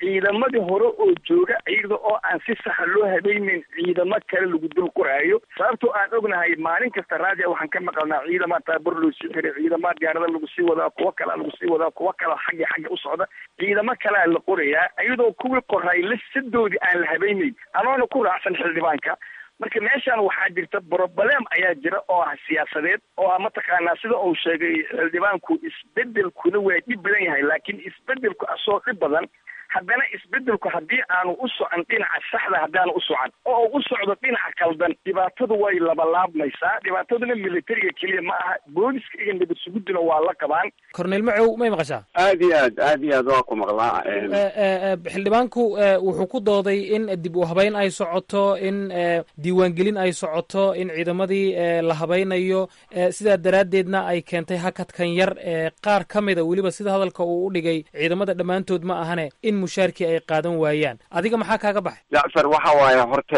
ciidamadii hore oo jooga iyada oo aan si saxa loo habeynin ciidamo kale lagu dul qoraayo sababtoo aan ognahay maalin kasta raadia waxaan ka maqalnaa ciidamaa taabaro loo sii xiray ciidamaa diyaarada lagu sii wadaa kuwo kalea lagu sii wadaa kuwo kalea xagga xagga u socda ciidamo kalea la qorayaa iyadoo kuwii qoray lisadoodii aan la habeynayn anoona ku raacsan xildhibaanka marka meeshan waxaa jirta broblem ayaa jira oo ah siyaasadeed oo ah mataqaanaa sida uu sheegay xildhibaanku isbedelkuna waa dhib badan yahay laakiin isbedelku asoo dhib badan haddana isbedelku haddii aanu u socon dhinaca saxda haddaanu u socon oo u socdo dhinaca kaldan dhibaatadu way labalaabmaysaa dhibaataduna militariga keliya ma aha booliska iyo nabad suguduna waa la qabaan cornel macow may maqashaa aad iyo aad aad iyo aad waa ku maqlaa xildhibaanku wuxuu ku dooday in dib u habeyn ay socoto in diiwaangelin ay socoto in ciidamadii la habeynayo sidaa daraaddeedna ay keentay hakadkan yar qaar ka mida weliba sida hadalka uu u dhigay ciidamada dhammaantood ma ahane in mushaarkii ay qaadan waayaan adiga maxaa kaaga baxay jacfar waxa waaye horta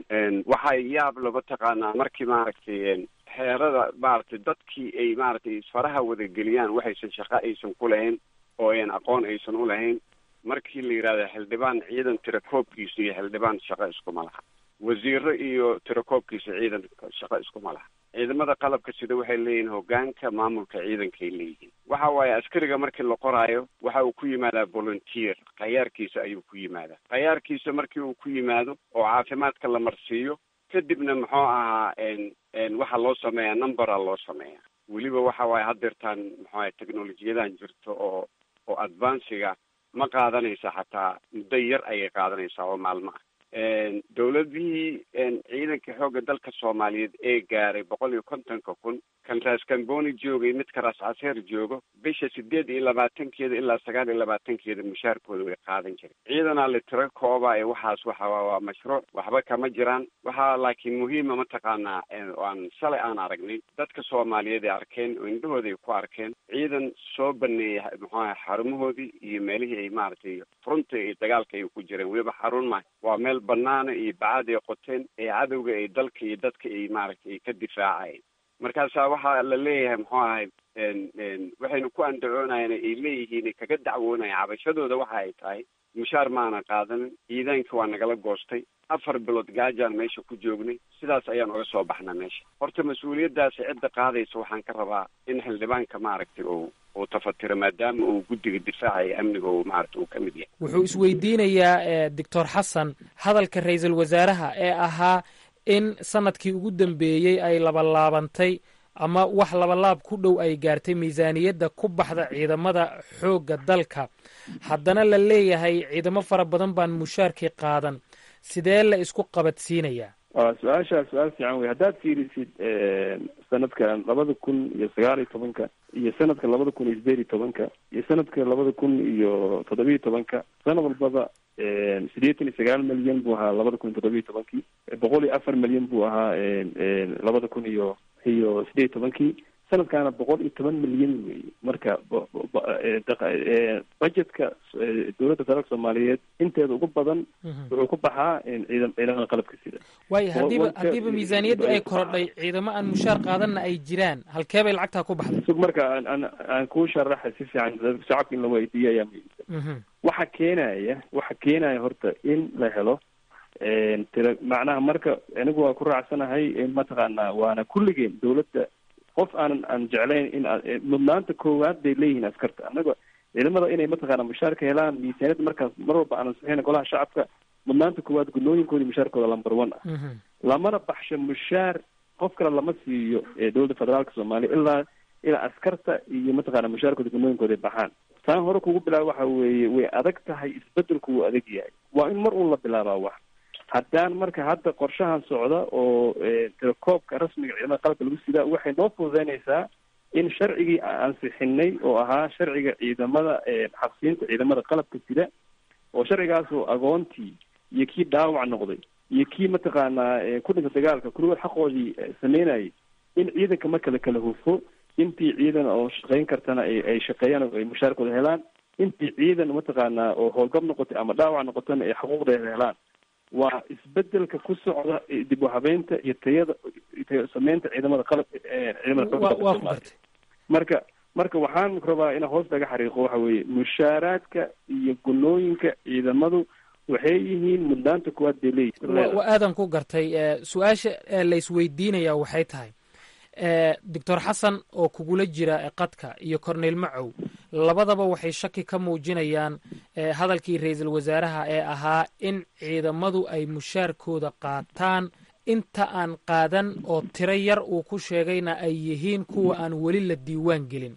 waxaa yaab laga taqaanaa markii maaragtay xeerada maaragtay dadkii ay maaragtay isfaraha wadageliyaan waxaysan shaqo aysan ku lahayn oo ayan aqoon aysan u lahayn markii la yidhahdo xildhibaan ciidan tirakoobkiisa iyo xildhibaan shaqo iskuma laha wasiiro iyo tirakoobkiisa ciidan shaqo iskuma laha ciidamada qalabka sida waxay leeyihiin hogaanka maamulka ciidankay leeyihiin waxa waaye askariga markii la qoraayo waxa uu ku yimaadaa volunteer khayaarkiisa ayuu ku yimaadaa khayaarkiisa markii uu ku yimaado oo caafimaadka la marsiiyo kadibna muxuu ahaa waxaa loo sameeyaa numbera loo sameeyaa weliba waxa waaye haddeertaan muxuu ahay technolojiyadan jirto oo oo advanciga ma qaadanaysa xataa muddo yar ayay qaadanaysaa oo maalmo ah dowladihii ciidanka xoogga dalka soomaaliyeed ee gaaray boqol iyo kontonka kun kan raas kamboni joogay midka raas caseer joogo bisha sideed iyo labaatankeeda ilaa sagaal iyo labaatankeeda mushaarkooda way qaadan jiray ciidanaa la tiro kooba ee waxaas waxa waa mashruuc waxba kama jiraan waxaa laakiin muhiima mataqaanaa aan shalay aan aragnay dadka soomaaliyeed ay arkeen oo indhahooda ay ku arkeen ciidan soo baneeyay muxuaha xarumahoodii iyo meelihii ay maaragtay furunta iyo dagaalka ay ku jireen weliba xarun ma waa meel banaana iyo bacad ay qoteen ee cadowga ay dalka iyo dadka ay maaragtay ay ka difaacayeen markaasaa waxaa la leeyahay muxuu ahay waxaynu ku andacoonayeen ay leeyihiin ay kaga dacwoonaya cabashadooda waxa ay tahay mushaar maana qaadanin ciidaanka waa nagala goostay afar bilood gaajaan meesha ku joognay sidaas ayaan uga soo baxna meesha horta mas-uuliyaddaasi cidda qaadaysa waxaan ka rabaa in xildhibaanka maaragtay uu uu tafatiro maadaama uu guddiga difaaca iyo amniga uu maaragtay uu ka mid yahay wuxuu isweydiinayaa doctor xasan hadalka ra-iisul wasaaraha ee ahaa in sanadkii ugu dambeeyey ay labalaabantay ama wax labalaab ku dhow ay gaartay miisaaniyadda ku baxda ciidamada xoogga dalka haddana la leeyahay ciidamo fara badan baan mushaarkii qaadan sidee la isku qabadsiinayaa su-aashaa su-aal fiican wey haddaad fiirisid sanadkan labada kun iyo sagaal iyo tobanka iyo sanadka labada kun iyo sideed iyo tobanka iyo sanadka labada kun iyo toddobiyo tobanka sanad walbaba sideetan iyo sagaal milyan buu ahaa labada kun iyo toddobiyo tobankii boqol iyo afar milyan buu ahaa labada kun iyo iyo sideed iyo tobankii sanadkaana boqol iyo toban milyan wey marka budgetka dowladda federaalka soomaaliyeed inteeda ugu badan wuxuu ku baxaa ciidan ciidamada qalabka sida waayo haddiiba haddiiba miisaaniyaddu ay korodhay ciidamo aan mushaar qaadanna ay jiraan halkee bay lacagtaa ku baxday sug marka aan aan aan kuu sharaxa si fiican shacabka in la weydiiyo ayaa muhiimsan waxa keenaya waxa keenaya horta in la helo tira macnaha marka anigu waa ku raacsanahay mataqaanaa waana kulligeen dowladda qof aanan aan jeclayn in mudnaanta koowaad bay leeyihiin askarta annaga ciidamada inay mataqaana mushaarka helaan miisaaniyadda markaas mar walba aanan saxeyn golaha shacabka mudnaanta koowaad gunooyinkoodi mushaarkooda lamber one ah lamana baxsho mushaar qof kale lama siiyo dowladda federaalka soomaaliya ilaa ilaa askarta iyo mataqaana mushaarkooda gunooyinkooda ay baxaan taan hore kugu bilaaba waxa weeye way adag tahay isbedelku wuu adag yahay waa in mar uun la bilaabaa wax haddaan marka hadda qorshahan socda oo telekoobka rasmiga ciidamada qalabka lagu sidaa waxay noo fududeynaysaa in sharcigii aan ansixinay oo ahaa sharciga ciidamada xabsiinta ciidamada qalabka sida oo sharcigaas oo agoontii iyo kii dhaawac noqday iyo kii mataqaanaa ku dhinta dagaalka kuligood xaqoodii sameynayay in ciidanka marka la kala hufo intii ciidan oo shaqeyn kartana ay shaqeeyaan oo ay mushaarkooda helaan intii ciidan mataqaanaa oo howlgab noqotay ama dhaawac noqotana ay xuquuqdeeda helaan waa isbedelka ku socda dib u habeynta iyo tayada sameynta ciidamada qalab ciidamada xoogga dalka soomaaliya marka marka waxaan rabaa inaan hoos laga xariiqo waxa weeye mushaaraadka iyo gunooyinka ciidamadu waxay yihiin mudnaanta kuwaad bay leeyihin wa aadan ku gartay su-aasha la isweydiinaya waxay tahay doctor xasan oo kugula jira qadka iyo corneyl macow labadaba waxay shaki ka muujinayaan hadalkii ra-iisul wasaaraha ee ahaa in ciidamadu ay mushaarkooda qaataan inta aan qaadan oo tiro yar uu ku sheegayna ay yihiin kuwa aan weli la diiwaan gelin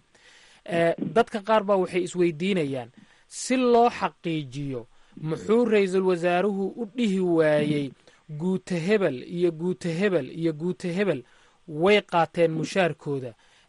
dadka qaar baa waxay isweydiinayaan si loo xaqiijiyo muxuu ra-iisul wasaaruhu u dhihi waayey guuta hebel iyo guuta hebel iyo guuta hebel way qaateen mushaarkooda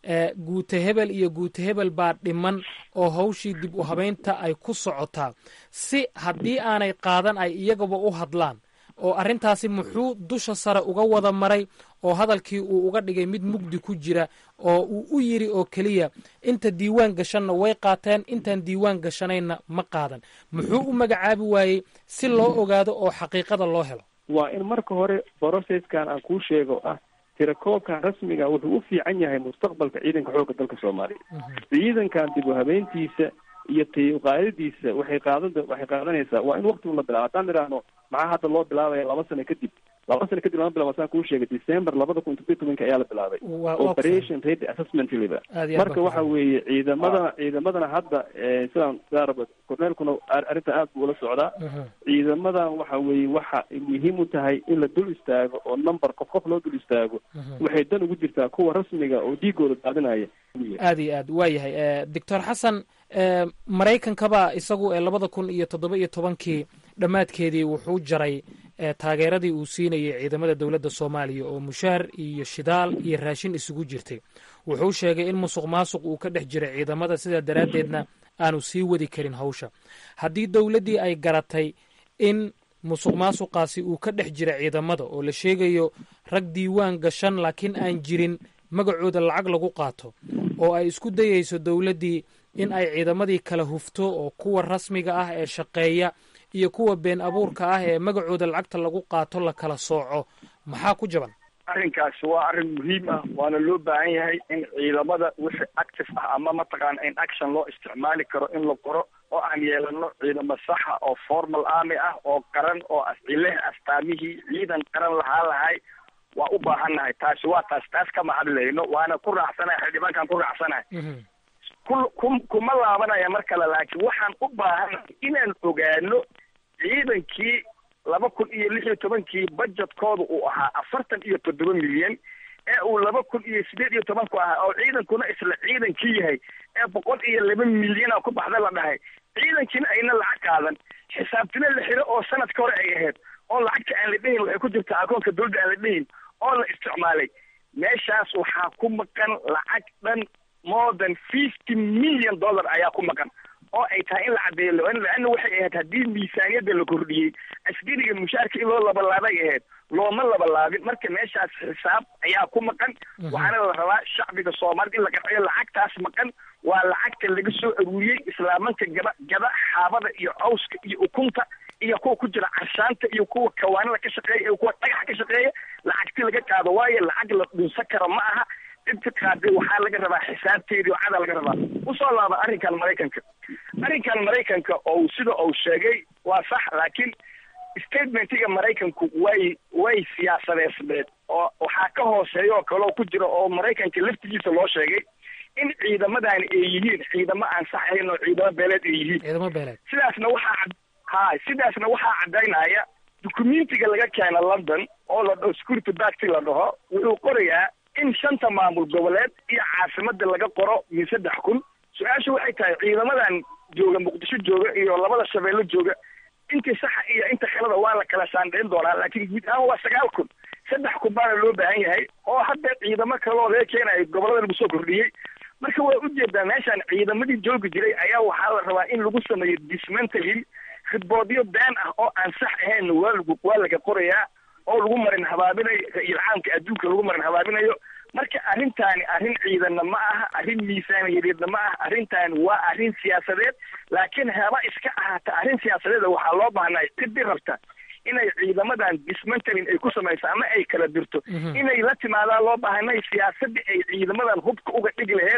guuta hebel iyo guuta hebel baa dhiman oo hawshii dib u habaynta ay ku socotaa si haddii aanay qaadan ay iyagaba u hadlaan oo arrintaasi muxuu dusha sare uga wada maray oo hadalkii uu uga dhigay mid mugdi ku jira oo uu u yiri oo keliya inta diiwaan gashanna way qaateen intaan diiwaan gashanayna ma qaadan muxuu u magacaabi waayey si loo ogaado oo xaqiiqada loo helo waa in marka hore broceskan aan kuu sheego ah tirakoobkan rasmiga wuxuu u fiican yahay mustaqbalka ciidanka xoogga dalka soomaaliya ciidankan dib u habeyntiisa iyo taqaadadiisa waxay qaadan waxay qaadanaysaa waa in waqtigu la bilaabo haddaan idhaahno maxaa hadda loo bilaabaya laba sano kadib laba sano kadib lama bilabo saan kuu sheegay december labada kun todobiyo tobanka ayaa la bilaabay operation ready assessment liba marka waxa weeye ciidamadana ciidamadana hadda sidaan sidaa corneelkuna arrinta aad buu ula socdaa ciidamadan waxa weeye waxa muhiim u tahay in la dul istaago oo number qof qof loo dul istaago waxay dan ugu jirtaa kuwa rasmiga oo dhiigooda daadinaya aad iyo aad waa yahay doctor xasan maraykankaba isagu ee labada kun iyo toddoba iyo tobankii dhammaadkeedii wuxuu jaray taageeradii uu siinayay ciidamada dowladda soomaaliya oo mushaar iyo shidaal iyo raashin isugu jirtay wuxuu sheegay in musuq maasuq uu ka dhex jiray ciidamada sidaa daraaddeedna aanu sii wadi karin hawsha haddii dowladdii ay garatay in musuq maasuqaasi uu ka dhex jira ciidamada oo la sheegayo rag diiwaan gashan laakiin aan jirin magacooda lacag lagu qaato oo ay isku dayayso dowladdii in ay ciidamadii kala hufto oo kuwa rasmiga ah ee shaqeeya iyo kuwa been abuurka ah ee magacooda lacagta lagu qaato la kala sooco maxaa ku jaban arrinkaasi waa arrin muhiim ah waana loo baahan yahay in ciidamada wixii active ah ama mataqaana in action loo isticmaali karo in la qoro oo aan yeelano ciidamo saxa oo formal army ah oo qaran oo leh astaamihii ciidan qaran lahaa lahay waa u baahannahay taasi waa taas taas kama hadlayno waana ku raacsanahay xildhibaankaan ku raacsanahay ku ku kuma laabanaya mar kale laakiin waxaan u baahannahay inaan ogaano ciidankii laba kun iyo lix iyo tobankii budgetkooda uu ahaa afartan iyo toddoba milyan ee uu laba kun iyo sideed iyo tobanku ahaa oo ciidankuna isla ciidankii yahay ee boqol iyo laba milyana ku baxda la dhahay ciidankiina ayna lacag qaadan xisaabtina la xiro oo sanadka hore ay ahayd oo lacagta aan la dhehin waxay ku jirtaa akoonka dowladda aan la dhehin oo la isticmaalay meeshaas waxaa ku maqan lacag dhan more than fifty million dollar ayaa ku maqan oo ay tahay in la caddeeyo laana waxay ahayd haddii miisaaniyadda la kordhiyey askariga mushaarka in loo labalaabay ahayd looma labalaabin marka meeshaas xisaab ayaa ku maqan waxaana la rabaa shacbiga soomaalida in la qanciyo lacagtaas maqan waa lacagta laga soo aruuriyey islaamanka gaba gaba xaabada iyo cawska iyo ukunta iyo kuwa ku jira carshaanta iyo kuwa kawaanada ka shaqeeya iyo kuwa dhagaxa ka shaqeeya lacagti laga qaado waayo lacag la dhunsan karo ma aha inta qaaday waxaa laga rabaa xisaabteedii oo cada laga rabaa usoo laaba arrinkan maraykanka arrinkan maraykanka oo sida uu sheegay waa sax laakiin statementiga maraykanku way way siyaasadeysneed oo waxaa ka hooseeya oo kaleo ku jira oo maraykanka laftigiisa loo sheegay in ciidamadaani ay yihiin ciidamo aan sax ahayn oo ciidamo beeleed ay yihiin ciidamo beeleed sidaasna waxaa ha sidaasna waxaa caddaynaya dukumentiga laga keena london oo la dhaho security bacti la dhaho wuxuu qorayaa in shanta maamul goboleed iyo caasimada laga qoro min saddex kun su-aashu waxay tahay ciidamadan jooga muqdisho jooga iyo labada shabeello jooga intii saxa iyo inta kaleda waa la kala saandhayn doonaa laakiin guud ahaan waa sagaal kun saddex kun baana loo baahan yahay oo hadda ciidamo kaloo laga keenayo gobolada lagu soo kordhiyey marka waa ujeedaa meeshaan ciidamadii joogi jiray ayaa waxaa la rabaa in lagu sameeyo dismantling khidboodyo been ah oo aan sax ahayn waa lagu waa laga qorayaa oo lagu marin habaabinayo iyo caamka adduunka lagu marin habaabinayo marka arrintaani arrin ciidanna ma aha arrin miisaaniyadeedna ma aha arrintaani waa arrin siyaasadeed laakiin haba iska ahaata arrin siyaasadeeda waxaa loo baahnay ciddi rabta inay ciidamadan dismantling ay ku samayso ama ay kala dirto inay la timaadaan loo baahanay siyaasadii ay ciidamadan hubka uga dhigi laheyd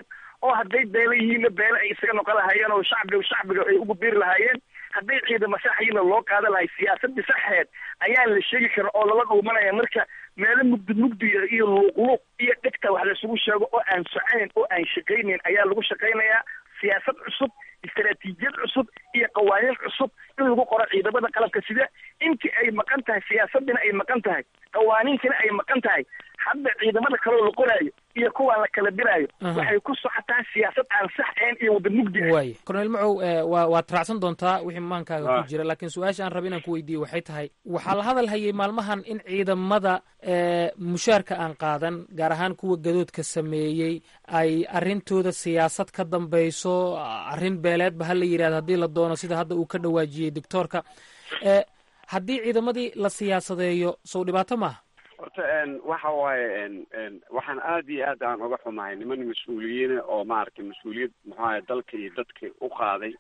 oo hadday beela yihiinna beele ay isaga noqon lahaayeen oo shacbiga shacbiga ay ugu biiri lahaayeen hadday ciidamo saxyiina loo qaadan lahay siyaasadii saxeed ayaan la sheegi karin oo lala dhuumanaya marka meelo mugdi mugdiya iyo luuqluuq iyo dhegta wax laisugu sheego oo aan soconayn oo aan shaqaynayn ayaa lagu shaqaynayaa siyaasad cusub istaraatiijiyad cusub iyo qawaaniin cusub in lagu qoro ciidamada qalabka sida intii ay maqan tahay siyaasadina ay maqan tahay qawaaniintina ay maqan tahay hadda ciidamada kaleo la qoraayo iyo kuwaan la kala diraayo waxay ku socotaa siyaasad aan sax ahayn iyo wada mugdi ah waay cornel macow waa waad raacsan doontaa wixii maankaaga ku jira laakiin su-aasha aan raba inaan ku weydiiyo waxay tahay waxaa la hadal hayay maalmahan in ciidamada mushaarka aan qaadan gaar ahaan kuwa gadoodka sameeyey ay arrintooda siyaasad ka dambayso arrin beeleedba ha la yidhahdo haddii la doono sida hadda uu ka dhawaajiyey doctoorka haddii ciidamadii la siyaasadeeyo sow dhibaato maaha horta waxa waaye waxaan aad iyo aad aan uga xumahay niman mas-uuliyiina oo maaragtay mas-uuliyad muxuaha dalka iyo dadka u qaaday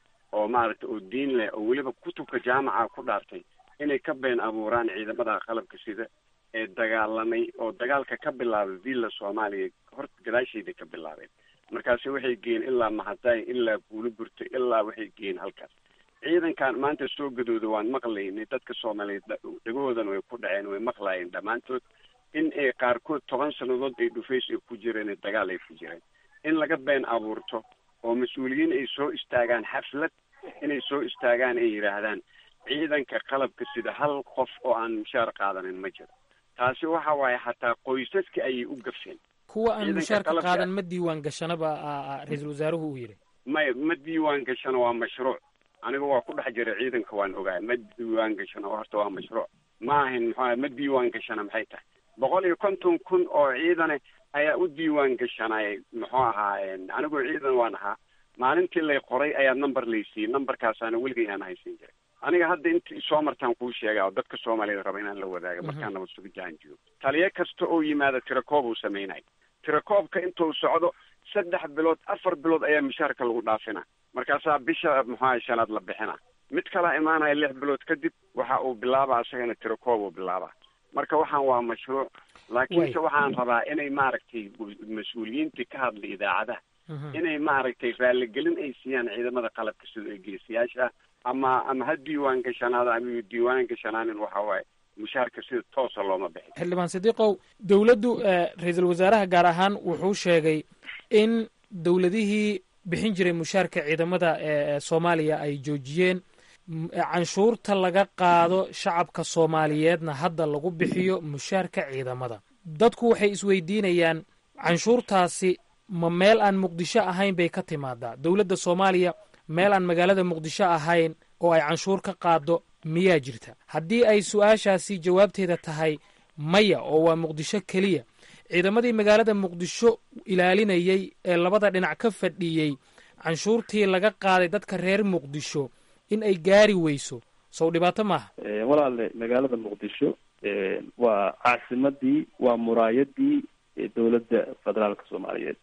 oo maaragtay oo diin leh oo weliba kutubka jaamaca ku dhaartay inay ka been abuuraan ciidamada qalabka sida ee dagaalamay oo dagaalka ka bilaabay villa soomaaliya horta gadaasheeda ka bilaabeen markaasi waxay geen ilaa mahadaay ilaa buulo burto ilaa waxay geen halkaas ciidankan maanta soo gadooda waan maqlaynay dadka soomaaliyeed dhagahoodan way ku dhaceen way maqlaayeen dhammaantood in ay qaarkood toban sannadood ay dhufays ay ku jireen dagaal ay ku jireen in laga been abuurto oo mas-uuliyiin ay soo istaagaan xaflad inay soo istaagaan ay yidhaahdaan ciidanka qalabka sida hal qof oo aan mushaar qaadanin ma jiro taasi waxa waaye xataa qoysaska ayay u gafeen kuwa aan mushaarka qaadan ma diiwaan gashanaba ra-iisul wasaaruhu uu yidhi maya ma diiwaan gashano waa mashruuc aniga waa ku dhex jira ciidanka waan ogaay ma diiwaan gashano horta waa mashruuc ma ahin muxua ma diiwaan gashana maxay tahay boqol iyo konton kun oo ciidane ayaa u diiwaan gashanay muxuu ahaa anigoo ciidan waan ahaa maalintii lay qoray ayaa number laysiiyey numberkaasaana weligay aan haysan jiray aniga hadda inta soo martaan kuu sheega oo dadka soomaaliyed raba inaan la wadaaga markaan nabad suga jaanjiyo taliyo kasta oo yimaada tirakoob uu sameynay tirakoobka intuu socdo saddex bilood afar bilood ayaa mushaarka lagu dhaafina markaasaa bisha muxuaha shanaad la bixina mid kalaa imaanaya lix bilood kadib waxa uu bilaaba isagana tirakoob uu bilaaba marka waxaan waa mashruuc laakiinse waxaan rabaa inay maaragtay mas-uuliyiintii ka hadlay idaacadaha inay maaragtay raaligelin ay siiyaan ciidamada qalabka sida ee geesiyaasha ama ama ha diiwaan gashanaada ama diiwaan gashanaanin waxa waaye mushaarka sida toosa looma bixin xildhibaan sidiiqow dowladdu ra-iisul wasaaraha gaar ahaan wuxuu sheegay in dowladihii bixin jiray mushaarka ciidamada ee soomaaliya ay joojiyeen canshuurta laga qaado shacabka soomaaliyeedna hadda lagu bixiyo mushaarka ciidamada dadku waxay isweydiinayaan canshuurtaasi ma meel aan muqdisho ahayn bay ka timaadaa dowladda soomaaliya meel aan magaalada muqdisho ahayn oo ay canshuur ka qaado miyaa jirta haddii ay su-aashaasi jawaabteeda tahay maya oo waa muqdisho keliya ciidamadii magaalada muqdisho ilaalinayay ee labada dhinac ka fadhiyey canshuurtii laga qaaday dadka reer muqdisho in ay gaari weyso sow dhibaato maaha walaale magaalada muqdisho waa caasimadii waa muraayadii dowladda federaalka soomaaliyeed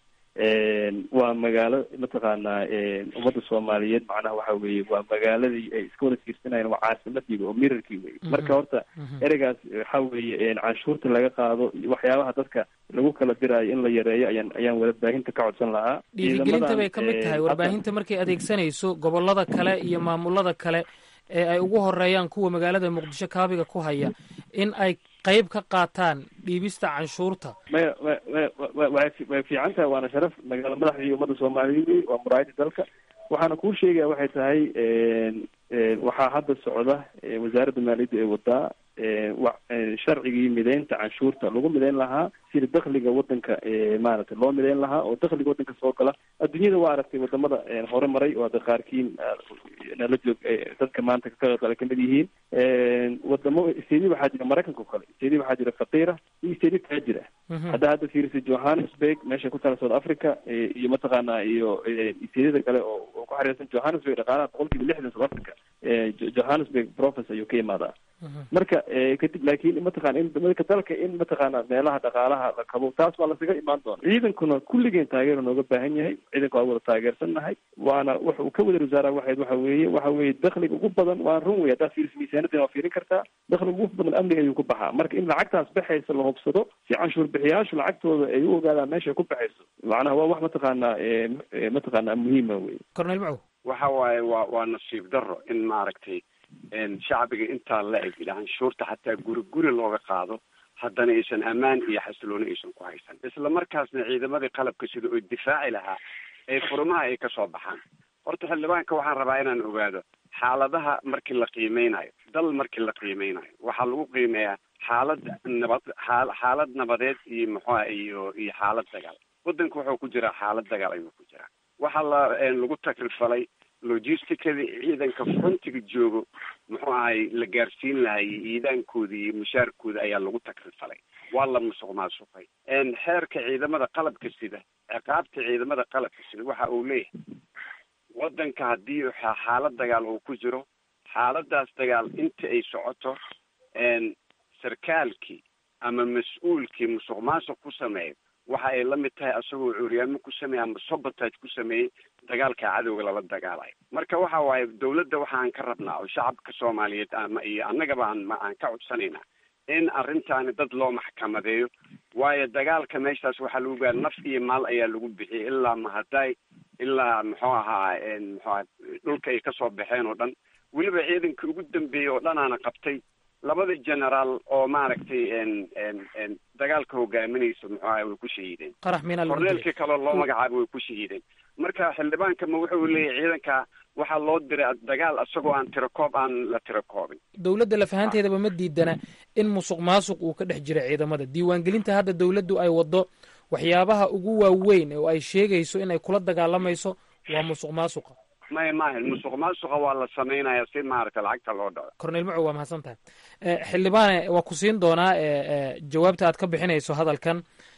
waa magaalo mataqaanaa ummadda soomaaliyeed macnaha waxa weeye waa magaaladii ay iska wada fiirsanayeen waa caasimadiiba oo mirarkii wey marka horta ereygaas waxa weeye canshuurta laga qaado waxyaabaha dadka lagu kala diraayo in la yareeyo ayaan ayaan warbaahinta ka codsan lahaa dhiirigelinta bay ka mid tahay warbaahinta markay adeegsanayso gobolada kale iyo maamulada kale ee ay ugu horeeyaan kuwa magaalada muqdisho kaabiga ku haya in ay qayb ka qaataan dhiibista canshuurta maya way fiican tahay waana sharaf magaala madaxdii ummadda soomaaliyeed waa muraayadii dalka waxaana kuu sheegaya waxay tahay waxaa hadda socda wasaaradda maaliyadda ee wadaa sharcigii mideynta canshuurta lagu mideyn lahaa sida dakliga wadanka maaragtay loo mideyn lahaa oo dakliga wadanka soo gala adduunyada waa aragtay wadamada hore maray oo hadda qaarkiin nala joog dadka maanta ka qaybgala kamid yihiin wadamo stedi waxaa jira maraykanka o kale stedi waxaa jira faqiira iyo stedi taajir ah hadda hadda fiirisa johannesburg meesha ku taala south africa iyo mataqaanaa iyo stediyada kale oo ku xariirsan johannesburg dhaqaalaha boqol kiiba lixdan south africa johannesburg province ayuu ka imaadaa marka kadib laakiin mataqana in marka dalka in mataqaana meelaha dhaqaalaha la kabo taas waa lasaga imaan doona ciidankuna kulligeen taageero nooga baahan yahay ciidanka waa wada taageersannahay waana waxa uu ka wada wasaaraha waxayd waxa weeye waxa weeye dakhliga ugu badan waa run wey haddaad fiiriso miisaanadina waa fiirin kartaa dakhliga ugu badan amniga ayuu ku baxaa marka in lacagtaas baxaysa la hubsado si canshuur bixiyaashu lacagtooda ay u ogaadaan meeshay ku baxayso macnaha waa wax mataqaana mataqaana muhiima wey cornel macow waxa waaye waa waa nasiib daro in maaragtay shacbiga intaa la eg canshuurta xataa guri guri looga qaado haddana aysan ammaan iyo xasilooni aysan ku haysan isla markaasna ciidamadii qalabka sida oo difaaci lahaa ee furmaha ay kasoo baxaan horta xildhibaanka waxaan rabaa inaan ogaado xaaladaha markii la qiimeynayo dal markii la qiimeynayo waxaa lagu qiimeeyaa xaalad nabad aa xaalad nabadeed iyo muxuuha iyo iyo xaalad dagaal waddanka wuxuu ku jiraa xaalad dagaal ayuu ku jiraa waxaa la lagu takrifalay logisticadii ciidanka frontiga joogo muxuu ahay la gaarsiin lahay ciidaankooda iyo mushaarkooda ayaa lagu takrifalay waa la musuq maasuqay xeerka ciidamada qalabka sida ciqaabta ciidamada qalabka sida waxa uu leeyahay waddanka haddii xaalad dagaal uu ku jiro xaaladaas dagaal inta ay socoto sarkaalkii ama mas-uulkii musuq maasuq ku sameeya waxa ay la mid tahay asagoo curyaamo ku sameeyey ama sabotage ku sameeyey dagaalka cadowga lala dagaalayo marka waxa waaye dawladda waxaan ka rabnaa oo shacabka soomaaliyeed ama iyo annagaba aan aan ka codsanayna in arrintaani dad loo maxkamadeeyo waayo dagaalka meeshaas waxaa lagu gaara naf iyo maal ayaa lagu bixiyay ilaa mahaday ilaa muxuu ahaa muxuu aha dhulka ay kasoo baxeen oo dhan weliba ciidankii ugu dambeeyey oo dhan aana qabtay labada generaal oo maaragtay dagaalka hogaaminaysa muxuu ahay way ku shahiideen qarax miina lagu korneelkii kaloo loo magacaabay way ku shahiideen marka xildhibaanka ma wuxuu leeyahay ciidanka waxaa loo diray dagaal isagoo aan tirakoob aan la tirakoobin dowladda lafahanteedaba ma diidana in musuq maasuq uu ka dhex jira ciidamada diiwaangelinta hadda dowladdu ay waddo waxyaabaha ugu waaweyn oo ay sheegayso in ay kula dagaalamayso waa musuq maasuqa may maaha musuq maasuqa waa la samaynaya si maaragta lacagta loo dhaco cornel macow waa mahadsan tahay xildhibaane waa ku siin doonaa jawaabta aad ka bixinayso hadalkan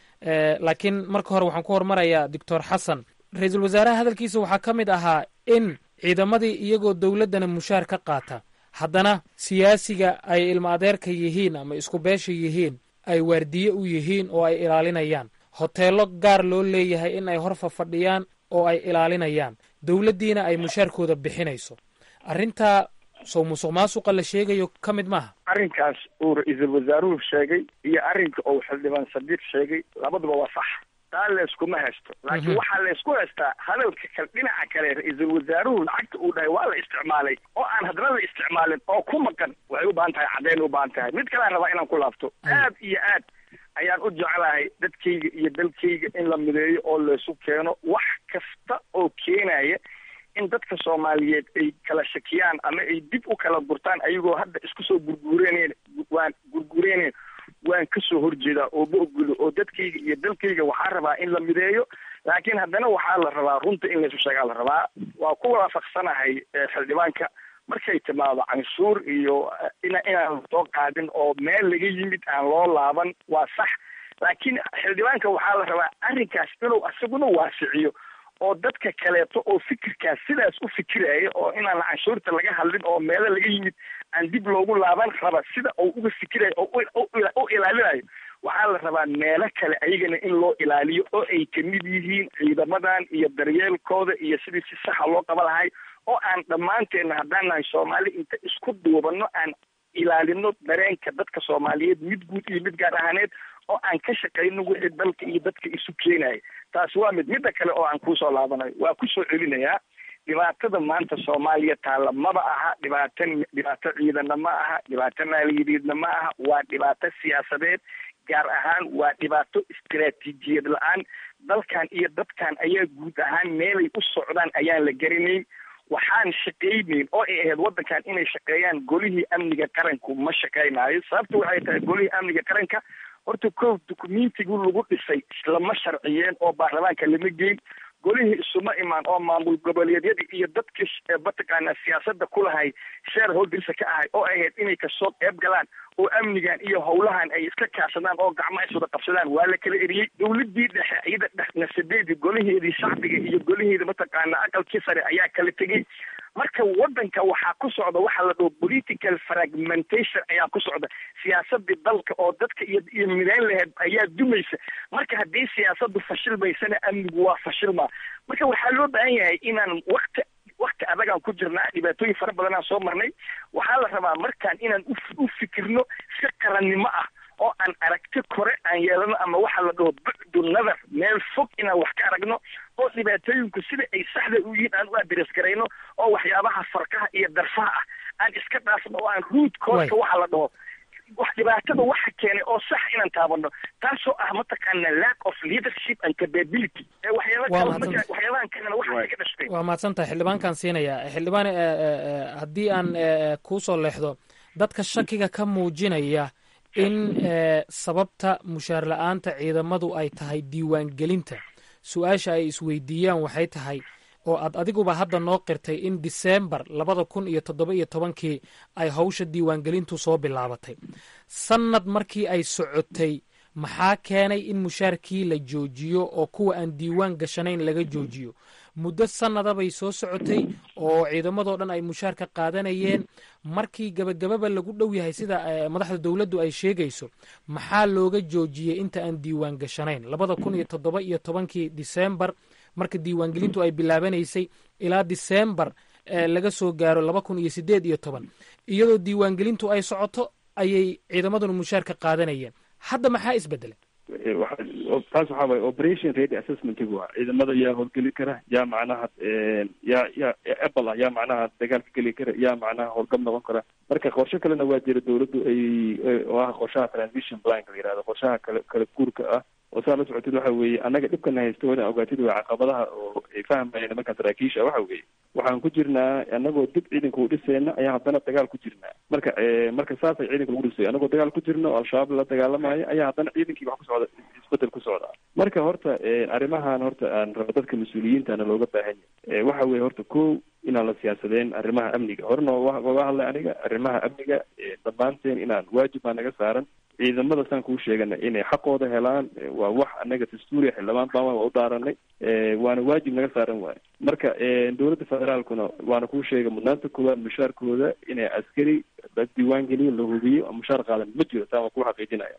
laakiin marka hore waxaan ku hormarayaa doctor xasan ra-iisul wasaaraha hadalkiisa waxaa ka mid ahaa in ciidamadii iyagoo dowladdana mushaar ka qaata haddana siyaasiga ay ilma adeerka yihiin ama isku beesha yihiin ay waardiye u yihiin oo ay ilaalinayaan hoteello gaar loo leeyahay in ay hor fafadhiyaan oo ay ilaalinayaan dowladdiina ay mushaarkooda bixinayso arrintaa sow musuq maasuqa la sheegayo ka mid maaha arrinkaas uu ra-iisul wasaaruhu sheegay iyo arrinka uu xildhibaan sadiiq sheegay labaduba waa sax taa layskuma haysto laakiin waxaa laysku haystaa hadalka kale dhinaca kale ra-iisul wasaaruhu lacagta uu dhahay waa la isticmaalay oo aan haddana la isticmaalin oo ku maqan waxay u baahan tahay caddayn u baahan tahay mid kalean rabaa inaan ku laabto aad iyo aad ayaan u jeclahay dadkayga iyo dalkayga in la mideeyo oo laysu keeno wax kasta oo keenaya in dadka soomaaliyeed ay kala shakiyaan ama ay dib u kala gurtaan ayagoo hadda isku soo gurguureyneen waan gurguureyneen waan kasoo horjeedaa oo ma ogulo oo dadkayga iyo dalkayga waxaa rabaa in la mideeyo laakiin haddana waxaa la rabaa runta in laysu sheegaa la rabaa waa ku waafaqsanahay xildhibaanka markay timaado canshuur iyo ina inaan soo qaadin oo meel laga yimid aan loo laaban waa sax laakiin xildhibaanka waxaa la rabaa arrinkaas inuu asaguna waasiciyo oo dadka kaleeto oo fikirkaas sidaas u fikiraya oo inaan canshuurta laga hadlin oo meelo laga yimid aan dib loogu laaban raba sida uu uga fikirayo oo u ilaalinayo waxaa la rabaa meelo kale ayagana in loo ilaaliyo oo ay kamid yihiin ciidamadan iyo daryeelkooda iyo sidii si saxa loo qaba lahay oo aan dhammaanteedna haddaan nahay soomaali inta isku duubano aan ilaalino dareenka dadka soomaaliyeed mid guud iyo mid gaar ahaaneed oo aan ka shaqayno wixii dalka iyo dadka isu keenaya taasi waa mid midda kale oo aan kuusoo laabanayo waa kusoo celinayaa dhibaatada maanta soomaaliya taalla maba aha dhibaato dhibaato ciidana ma aha dhibaato maaliyadeedna ma aha waa dhibaato siyaasadeed gaar ahaan waa dhibaato istaraatiijiyad la-aan dalkan iyo dadkan ayaa guud ahaan meelay u socdaan ayaan la garanayn waxaan shaqaynayn oo ay ahayd waddankan inay shaqeeyaan golihii amniga qaranku ma shaqaynaayo sababta waxay tahay golihii amniga qaranka horta kow dukumentigu lagu dhisay lama sharciyeen oo baarlamaanka lama geyn golihii isuma imaan oo maamul goboleedyada iyo dadkii mataqaanaa siyaasada kulahay sheer howlgalisa ka ahay oo ahayd inay kasoo qeyb galaan oo amnigan iyo howlahan ay iska kaashadaan oo gacmo is wada qabsadaan waa la kala eriyey dowladii dhexe iyada dhex nasadeedii golaheedii shacbiga iyo golaheeda mataqaanaa aqalkii sare ayaa kala tegey marka wadanka waxaa ku socda waxaa la dhaho political fragmentation ayaa ku socda siyaasadii dalka oo dadka iyo iyo midayn laheed ayaa dumaysa marka haddii siyaasadu fashilmaysana amnigu waa fashilmaa marka waxaa loo baahan yahay inaan wakti wakti adagaan ku jirnaa dhibaatooyin fara badanaan soo marnay waxaa la rabaa markaan inaan u fikirno si qarannimo ah oo aan aragti kore aan yeelano ama waxaa la dhaho bucdu nadar meel fog inaan wax ka aragno oo dhibaatooyinku sida ay saxda u yihiin aan u adres garayno oo waxyaabaha farkaha iyo darfaha ah aan iska dhaafno oo aan ruud kooska waxa la dhaho wax dhibaatada waxa keenay oo sax inaan taabano taasoo ah mataqaana lack of leadership and capability waxyaabahan kalena waxa ka dhashtay waa mahadsan tahay xildhibaankaan siinaya xildhibaan haddii aan kuusoo leexdo dadka shakiga ka muujinaya in sababta mushaar la-aanta ciidamadu ay tahay diiwaangelinta su-aasha ay isweydiiyaan waxay tahay oo aad adiguba hadda noo qirtay in diseembar labada kun iyo toddoba iyo tobankii ay hawsha diiwaangelintu soo bilaabatay sannad markii ay socotay maxaa keenay in mushaarkii la joojiyo oo kuwa aan diiwaan gashanayn laga joojiyo muddo sannada bay soo socotay oo ciidamadoo dhan ay mushaarka qaadanayeen markii gabagababa lagu dhow yahay sida madaxda dowladdu ay sheegayso maxaa looga joojiyey inta aan diiwaan gashanayn labada kun iyo toddoba iyo tobankii diseembar marka diiwaangelintu ay bilaabanaysay ilaa diseembar laga soo gaaro laba kun iyo sideed iyo toban iyadoo diiwaangelintu ay socoto ayay ciidamaduna mushaarka qaadanayeen hadda maxaa isbedelay taas waxaa waye operation ready assessmentigu waa ciidamada yaa howlgeli kara yaa macnaha yaa yaa apple ah yaa macnaha dagaalka geli kara yaa macnaha howlgab noqon kara marka qorshe kalena waa jira dawladdu ay oo ah qorshaha transition planka la yihahdo qorshaha kale kala guurka ah oo saa la socotid waxa weeye annaga dhibkana haysta wada ogaatid waa caqabadaha oo ay fahmayeen nimanka saraakiisha waxa weeye waxaan ku jirnaa annagoo dib ciidanka u dhisayna ayaa haddana dagaal ku jirnaa marka marka saasay ciidanka lagu dhisay annagoo dagaal ku jirna oo al-shabaab la dagaalamayo ayaa haddana ciidankii wax ku socda isbedel ku socda marka horta arrimahan horta aan rabo dadka mas-uuliyiintana looga baahan yahay waxa weeye horta ko inaan la siyaasadeen arrimaha amniga horena waga hadlay aniga arrimaha amniga dhammaanteen inaan waajib baa naga saaran ciidamada saan kuu sheegana inay xaqooda helaan waa wax anaga dastuuriya xildhibaan baan waa u dhaaranay waana waajib naga saaran waayo marka dowladda federaalkuna waana kuu sheegay mudnaanta koowaad mushaarkooda inay askari la diiwaan geliyo la hubiyo mushaar qaadan ma jiro taa waan kuu xaqiijinaya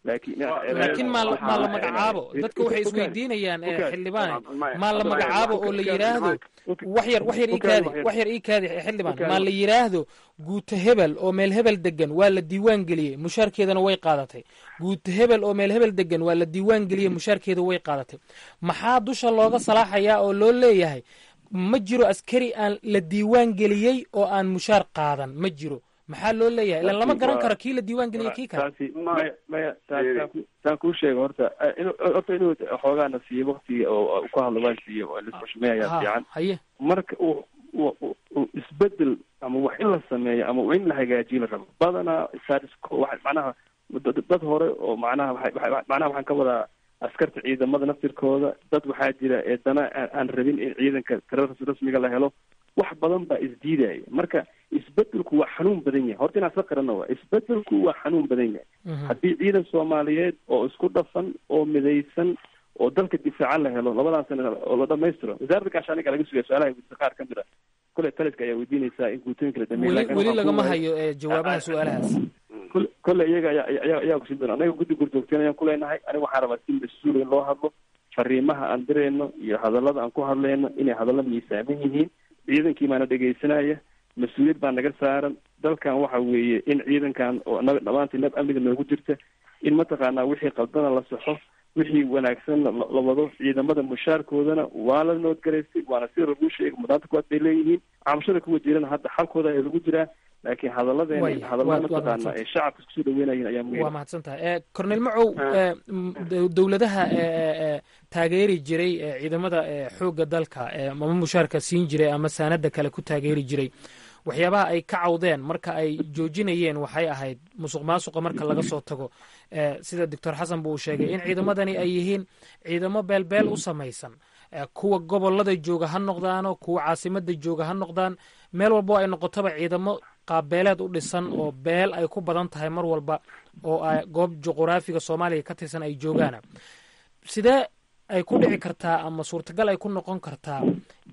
laakiin maa maa la magacaabo dadka waxay isweydiinayaan xildhibaan maa la magacaabo oo la yidhaahdo wax yar wax yar iikaadi wax yar iikaadi xildhibaan maa la yidhaahdo guuta hebel oo meel hebel degan waa la diiwaan geliyey mushaarkeedana way qaadatay guuta hebel oo meel hebel degan waa la diiwaan geliyey mushaarkeeda way qaadatay maxaa dusha looga salaaxayaa oo loo leeyahay ma jiro askari aan la diiwaan geliyey oo aan mushaar qaadan ma jiro maxaa loo leeyahay ilan lama garan karo kii la diiwaan geliyay kii kale taasi maya maya saan kuu sheega horta horta inuu xoogaana siiyo waktiga oo ku hadlo waan siiyo oo lisxushmey ayaa fiican haye marka uu uu isbedel ama wax in la sameeyo ama in la hagaajiyo la rabo badanaa statusco wa macnaha dad hore oo macnaha waa macnaha waxaan ka wadaa askarta ciidamada naftirkooda dad waxaa jira ee dana aan rabin in ciidanka tirada rasmiga la helo wax badan baa isdiidaya marka isbedelku waa xanuun badan yahay horta inaan isla qarana waa isbedelku waa xanuun badan yahay haddii ciidan soomaaliyeed oo isku dhafan oo midaysan oo dalka difaacan la helo labadan sana oo la dhamaystiro wasaaradda gaashaaniga laga sugaya su-aalaha weydiisa qaar ka mid a kule taliska ayaa weydiinaysaa in guutooyinka la dhameeyo weli lagama hayo jawaabaha su-aalahaas kole iyaga ayaa ayaa kusin doona anaga guddi gurdoogteen ayaan kuleenahay aniga waxaan rabaa si mas-uul in loo hadlo fariimaha aan dirayno iyo hadallada aan ku hadlayno inay hadallo miisaaman yihiin ciidankii baana dhegaysanaya mas-uuliyad baa naga saaran dalkan waxa weeye in ciidankan oo naga dhamaantii nab amniga noogu jirta in mataqaanaa wixii qaldana la saxo wixii wanaagsan la wado ciidamada mushaarkoodana waa la noodgaraystay waana sida lagu sheegay mudnaanta kuwaad bay leeyihiin cabashada kuwa jirana hadda xalkooda ayaa lagu jiraa laakiin hadalladeena hadallada mataqaana ee shacabka iskusoo dhaweynayin ayaa muhiim waa mahadsan tahay cornel macow dowladaha taageeri jiray ciidamada xoogga dalka ama mushaarka siin jiray ama saanada kale ku taageeri jiray waxyaabaha ay ka cawdeen marka ay joojinayeen waxay ahayd musuq maasuqa marka laga soo tago sida doctor xasan bu uu sheegay in ciidamadani ay yihiin ciidamo beelbeel u samaysan kuwa gobolada jooga ha noqdaano kuwa caasimada jooga ha noqdaan meel walbo ay noqotoba ciidamo qaabbeeleed u dhisan oo beel ay ku badan tahay mar walba oo goob juquraafiga soomaaliya ka tirsan ay joogaana sidee ay ku dhici kartaa ama suurtagal ay ku noqon kartaa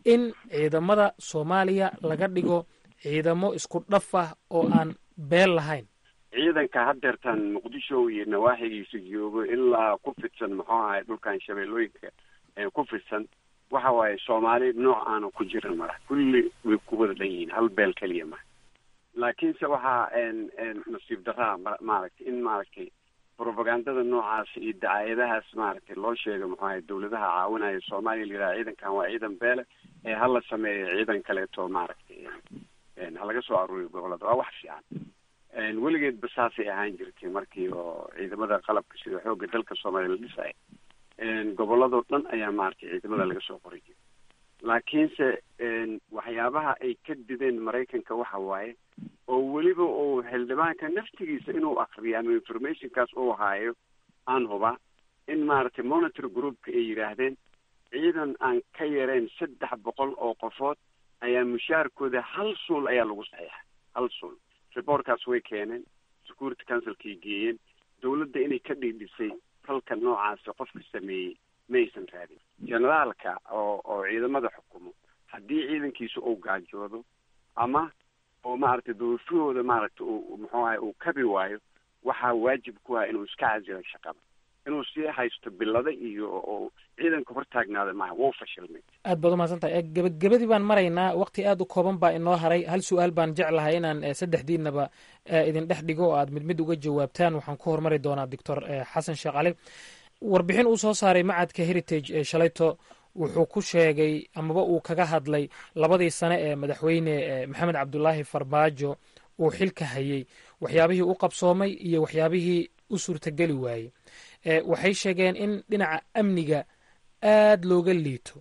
in ciidamada soomaaliya laga dhigo ciidamo isku dhaf ah oo aan beel lahayn ciidanka haddeertan muqdisho iyo nawaaxigiisa joogo ilaa ku fidsan muxuu ahay dhulkan shabeellooyinka ku fidsan waxa waaye soomaali nooc aana ku jirin mara kulli way ku wada dhan yihiin hal beel keliya ma laakiinse waxaa nasiib daraa maaragtay in maaragtay propagandada noocaas iyo dacaayadahaas maaragtay loo sheega muxuu ahay dawladaha caawinaya soomaaliya la yidhaha ciidankan waa ciidan beele ee hala sameeyo ciidan kaleeto maaragtay ha laga soo aruuriyo gobolada waa wax fiican weligeedba saasay ahaan jirtay markii oo ciidamada qalabka sida xoogga dalka soomaaliya la dhisaya goboladoo dhan ayaa maaragtay ciidamada laga soo qori jiray laakiinse waxyaabaha ay ka dideen maraykanka waxa waaye oo weliba uu xildhibaanka naftigiisa inuu akriyo ama informationkaas uu haayo aan huba in maaragtay monitor groupka ay yidhaahdeen ciidan aan ka yarayn saddex boqol oo qofood ayaa mushaarkooda hal suul ayaa lagu saxiixa hal suul reportkaas way keeneen security councilkay geeyeen dawladda inay ka dhiidhisay falka noocaasi qofka sameeyey maysan raadin generaalka oo oo ciidamada xukumo haddii ciidankiisa uu gaajoodo ama oo maaragtay doorashahooda maaragtay uu muxuu ahay uu kabi waayo waxaa waajib ku ah inuu iska casilo shaqada inuu sii haysto bilada iyo oo ciidanka hortaagnaada maaha wuu fashilmay aad baad umahadsan tahay gebagabadii baan maraynaa waqti aad u kooban baa inoo haray hal su-aal baan jeclahay inaan saddexdiinaba idin dhex dhigo oo aad mid mid uga jawaabtaan waxaan ku hormari doonaa doctor xasan sheekh cali warbixin uu soo saaray macadka heritage ee shalayto wuxuu ku sheegay amaba uu kaga hadlay labadii sane ee madaxweyne maxamed cabdulaahi farmaajo uu xilka hayey waxyaabihii u qabsoomay iyo waxyaabihii u suurtageli waayey waxay sheegeen in dhinaca amniga aad looga liito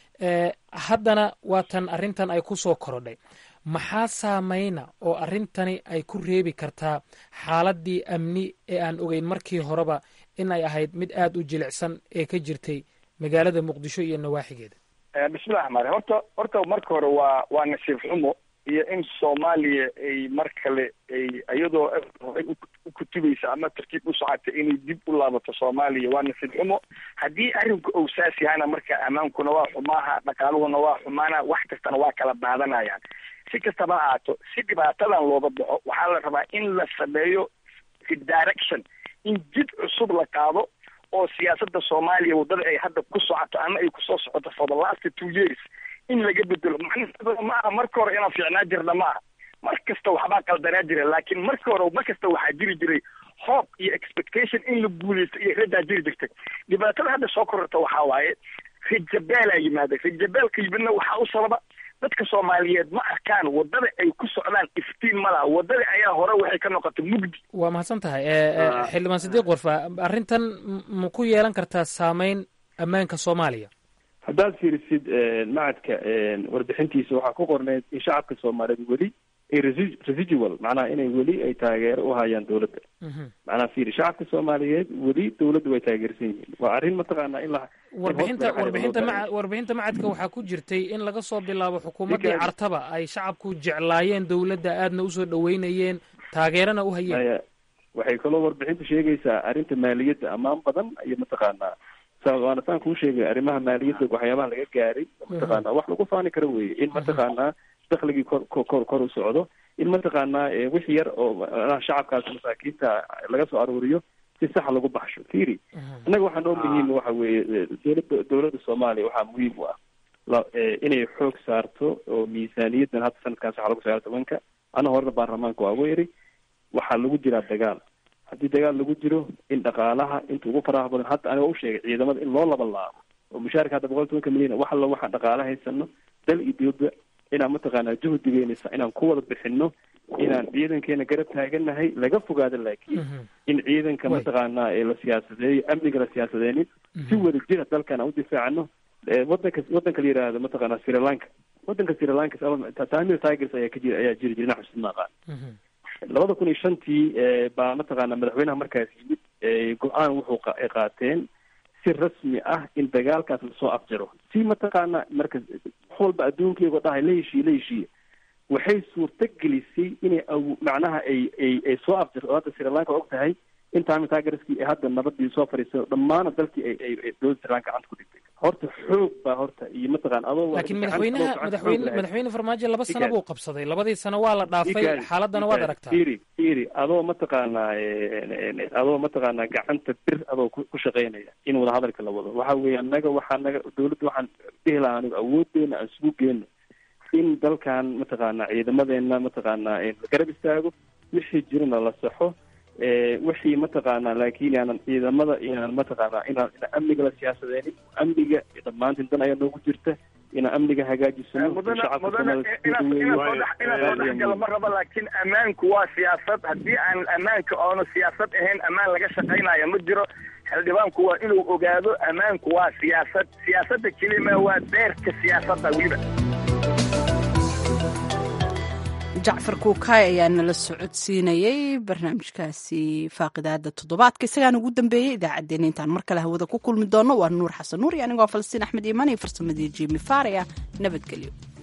haddana waatan arrintan ay ku soo korodhay maxaa saameyna oo arrintani ay ku reebi kartaa xaaladii amni ee aan ogeyn markii horeba in ay ahayd mid aad u jilicsan ee ka jirtay magaalada muqdisho iyo nawaaxigeeda bismillahi raxmaan raxiim horta horta marka hore waa waa nasiib xumo iyo in soomaaliya ay mar kale ay iyadoo horay u kutubaysa ama tartiib u socota inay dib u laabato soomaaliya waa nasiib xumo haddii arrinku uu saas yahana marka ammaankuna waa xumaaha dhaqaaluhuna waa xumaana wax kastana waa kala daadanayaan si kastaba ha ahaato si dhibaatadan looga baxo waxaa la rabaa in la sameeyo direction in jid cusub la qaado oo siyaasadda soomaaliya waddada ay hadda ku socoto ama ay kusoo socoto for the last two years in laga bedelo macnaheedu ma aha marka hore inaan fiicnaa jirna ma aha mar kasta waxbaa qaldanaa jira laakiin marka hore mar kasta waxaa jiri jiray hope iyo expectation in la guuleysto iyo radaa jiri jirtay dhibaatada hadda soo kororta waxaa waaye rajabeelaa yimaada rajabeelka yimidna waxaa u sababa dadka soomaaliyeed ma arkaan waddada ay ku socdaan iftiin ma laha waddada ayaa hore waxay ka noqotay mugdi waa mahadsan tahay xildhibaan sidiiq warfa arrintan ma ku yeelan kartaa saameyn ammaanka soomaaliya haddaad fiirisid macadka warbixintiisa waxaa ku qorneyd in shacabka soomaaliyeed weli ay resi- residual macnaha inay weli ay taageero u hayaan dawladda macnaha fiiri shacabka soomaaliyeed weli dawladda way taageersan yihiin waa arrin mataqaanaa in la warbixinta warbixinta maca warbixinta macadka waxaa ku jirtay in laga soo bilaabo xukuumaddii Ninka- cartaba ay shacabku jeclaayeen dawladda aadna usoo dhaweynayeen taageerana u hayeen Aya, waxay kaloo warbixintu sheegaysaa arrinta maaliyadda ammaan badan iyo mataqaanaa sa- waana saan kuu sheegay arrimaha maaliyadda waxyaabaha laga gaaray mataqaanaa wax lagu faani karo weye in mataqaanaa dakhligii kor kor kor kor u socdo in mataqaanaa eh, wix yar oo macnaha shacabkaas masaakiinta laga soo aruuriyo si sax lagu baxsho fiiri innaga waxaa noo muhiim waxa weeye eh, dowladda dowladda soomaaliya waxaa muhiim u ah la- eh, inay xoog saarto oo miisaaniyaddan hadda sanadkaas waxaa lagu sagaal tobanka ana horena baarlamaanka waa ugu yiri waxaa lagu jiraa dagaal haddii dagaal lagu jiro in dhaqaalaha inta ugu faraha badan hadda aniga u sheegay ciidamada in loo laba laabo oo mushaarka hadda boqol tobanka milyan wax alla waxaan dhaqaala haysano dal iyo dibadba inaan mataqaanaa juhdigeynaysa inaan ku wada bixino inaan ciidankeena garab taaganahay laga fogaado laakiin in ciidanka mataqaanaa ee la siyaasadeeyo amniga la siyaasadeenin si wada jira dalkan aan u difaacano Eh, wadanka wadanka la yidhaahdo mataqaanaa sri lanka wadanka sri lanka tamil tigers ayaa ka jira ayaa jiri jira naxus ma aqaan labada kun iyo shantii eh, baa mataqaanaa madaxweynaha markaas yimid eh, go-aan wuxuu qa- ay qaateen si rasmi ah in dagaalkaas lasoo afjaro si mataqaanaa marka wax walba adduunkeego dhahay la heshiiye la heshiiye waxay suurto gelisay inay aw- macnaha ay ay ay soo afjarto oo hadda sri lanka og tahay in tamil tigerskii ay hadda nabadii soo fadhiiso dhammaana dalkii ay ay ay dowladda sri lanka gacanta ku dhigtay horta xoog baa horta iyo mataqaan adoo laakiin madaxweynaha madaxweyne madaxweyne farmaajo laba sano buu qabsaday labadii sano waa la dhaafay xaaladana waad aragtaa iri iri adoo mataqaanaa adoo mataqaanaa gacanta bir adoo ku shaqaynaya in wada hadalka la wado waxa weeye annaga waxaa naga dawladda waxaan dhihi lahaa anigu awoodeena aan isugu geenno in dalkan mataqaanaa ciidamadeena mataqaanaa la garab istaago wixii jirana la saxo wixii mataqaanaa laakiin aanan ciidamada inaan mataqaanaa inaan inaan amniga la siyaasadeenin amniga dhammaantiin dan ayaa noogu jirta inaan amniga hagaajisano mudanainasoo ma rabo laakiin ammaanku waa siyaasad haddii aan ammaanka oona siyaasad ahayn ammaan laga shaqaynayo ma jiro xildhibaanku waa inuu ogaado ammaanku waa siyaasad siyaasadda kelima waa deerka siyaasadda weliba jacfar kuukaay ayaa nala socodsiinayey barnaamijkaasi faaqidaada toddobaadka isagaan ugu dambeeyey idaacaddeenna intaan mar kale hawada ku kulmi doono waa nuur xasan nuur iyo anigoo falastiin axmed iimaan iyo farsamadii jimi faaraya nabadgelyo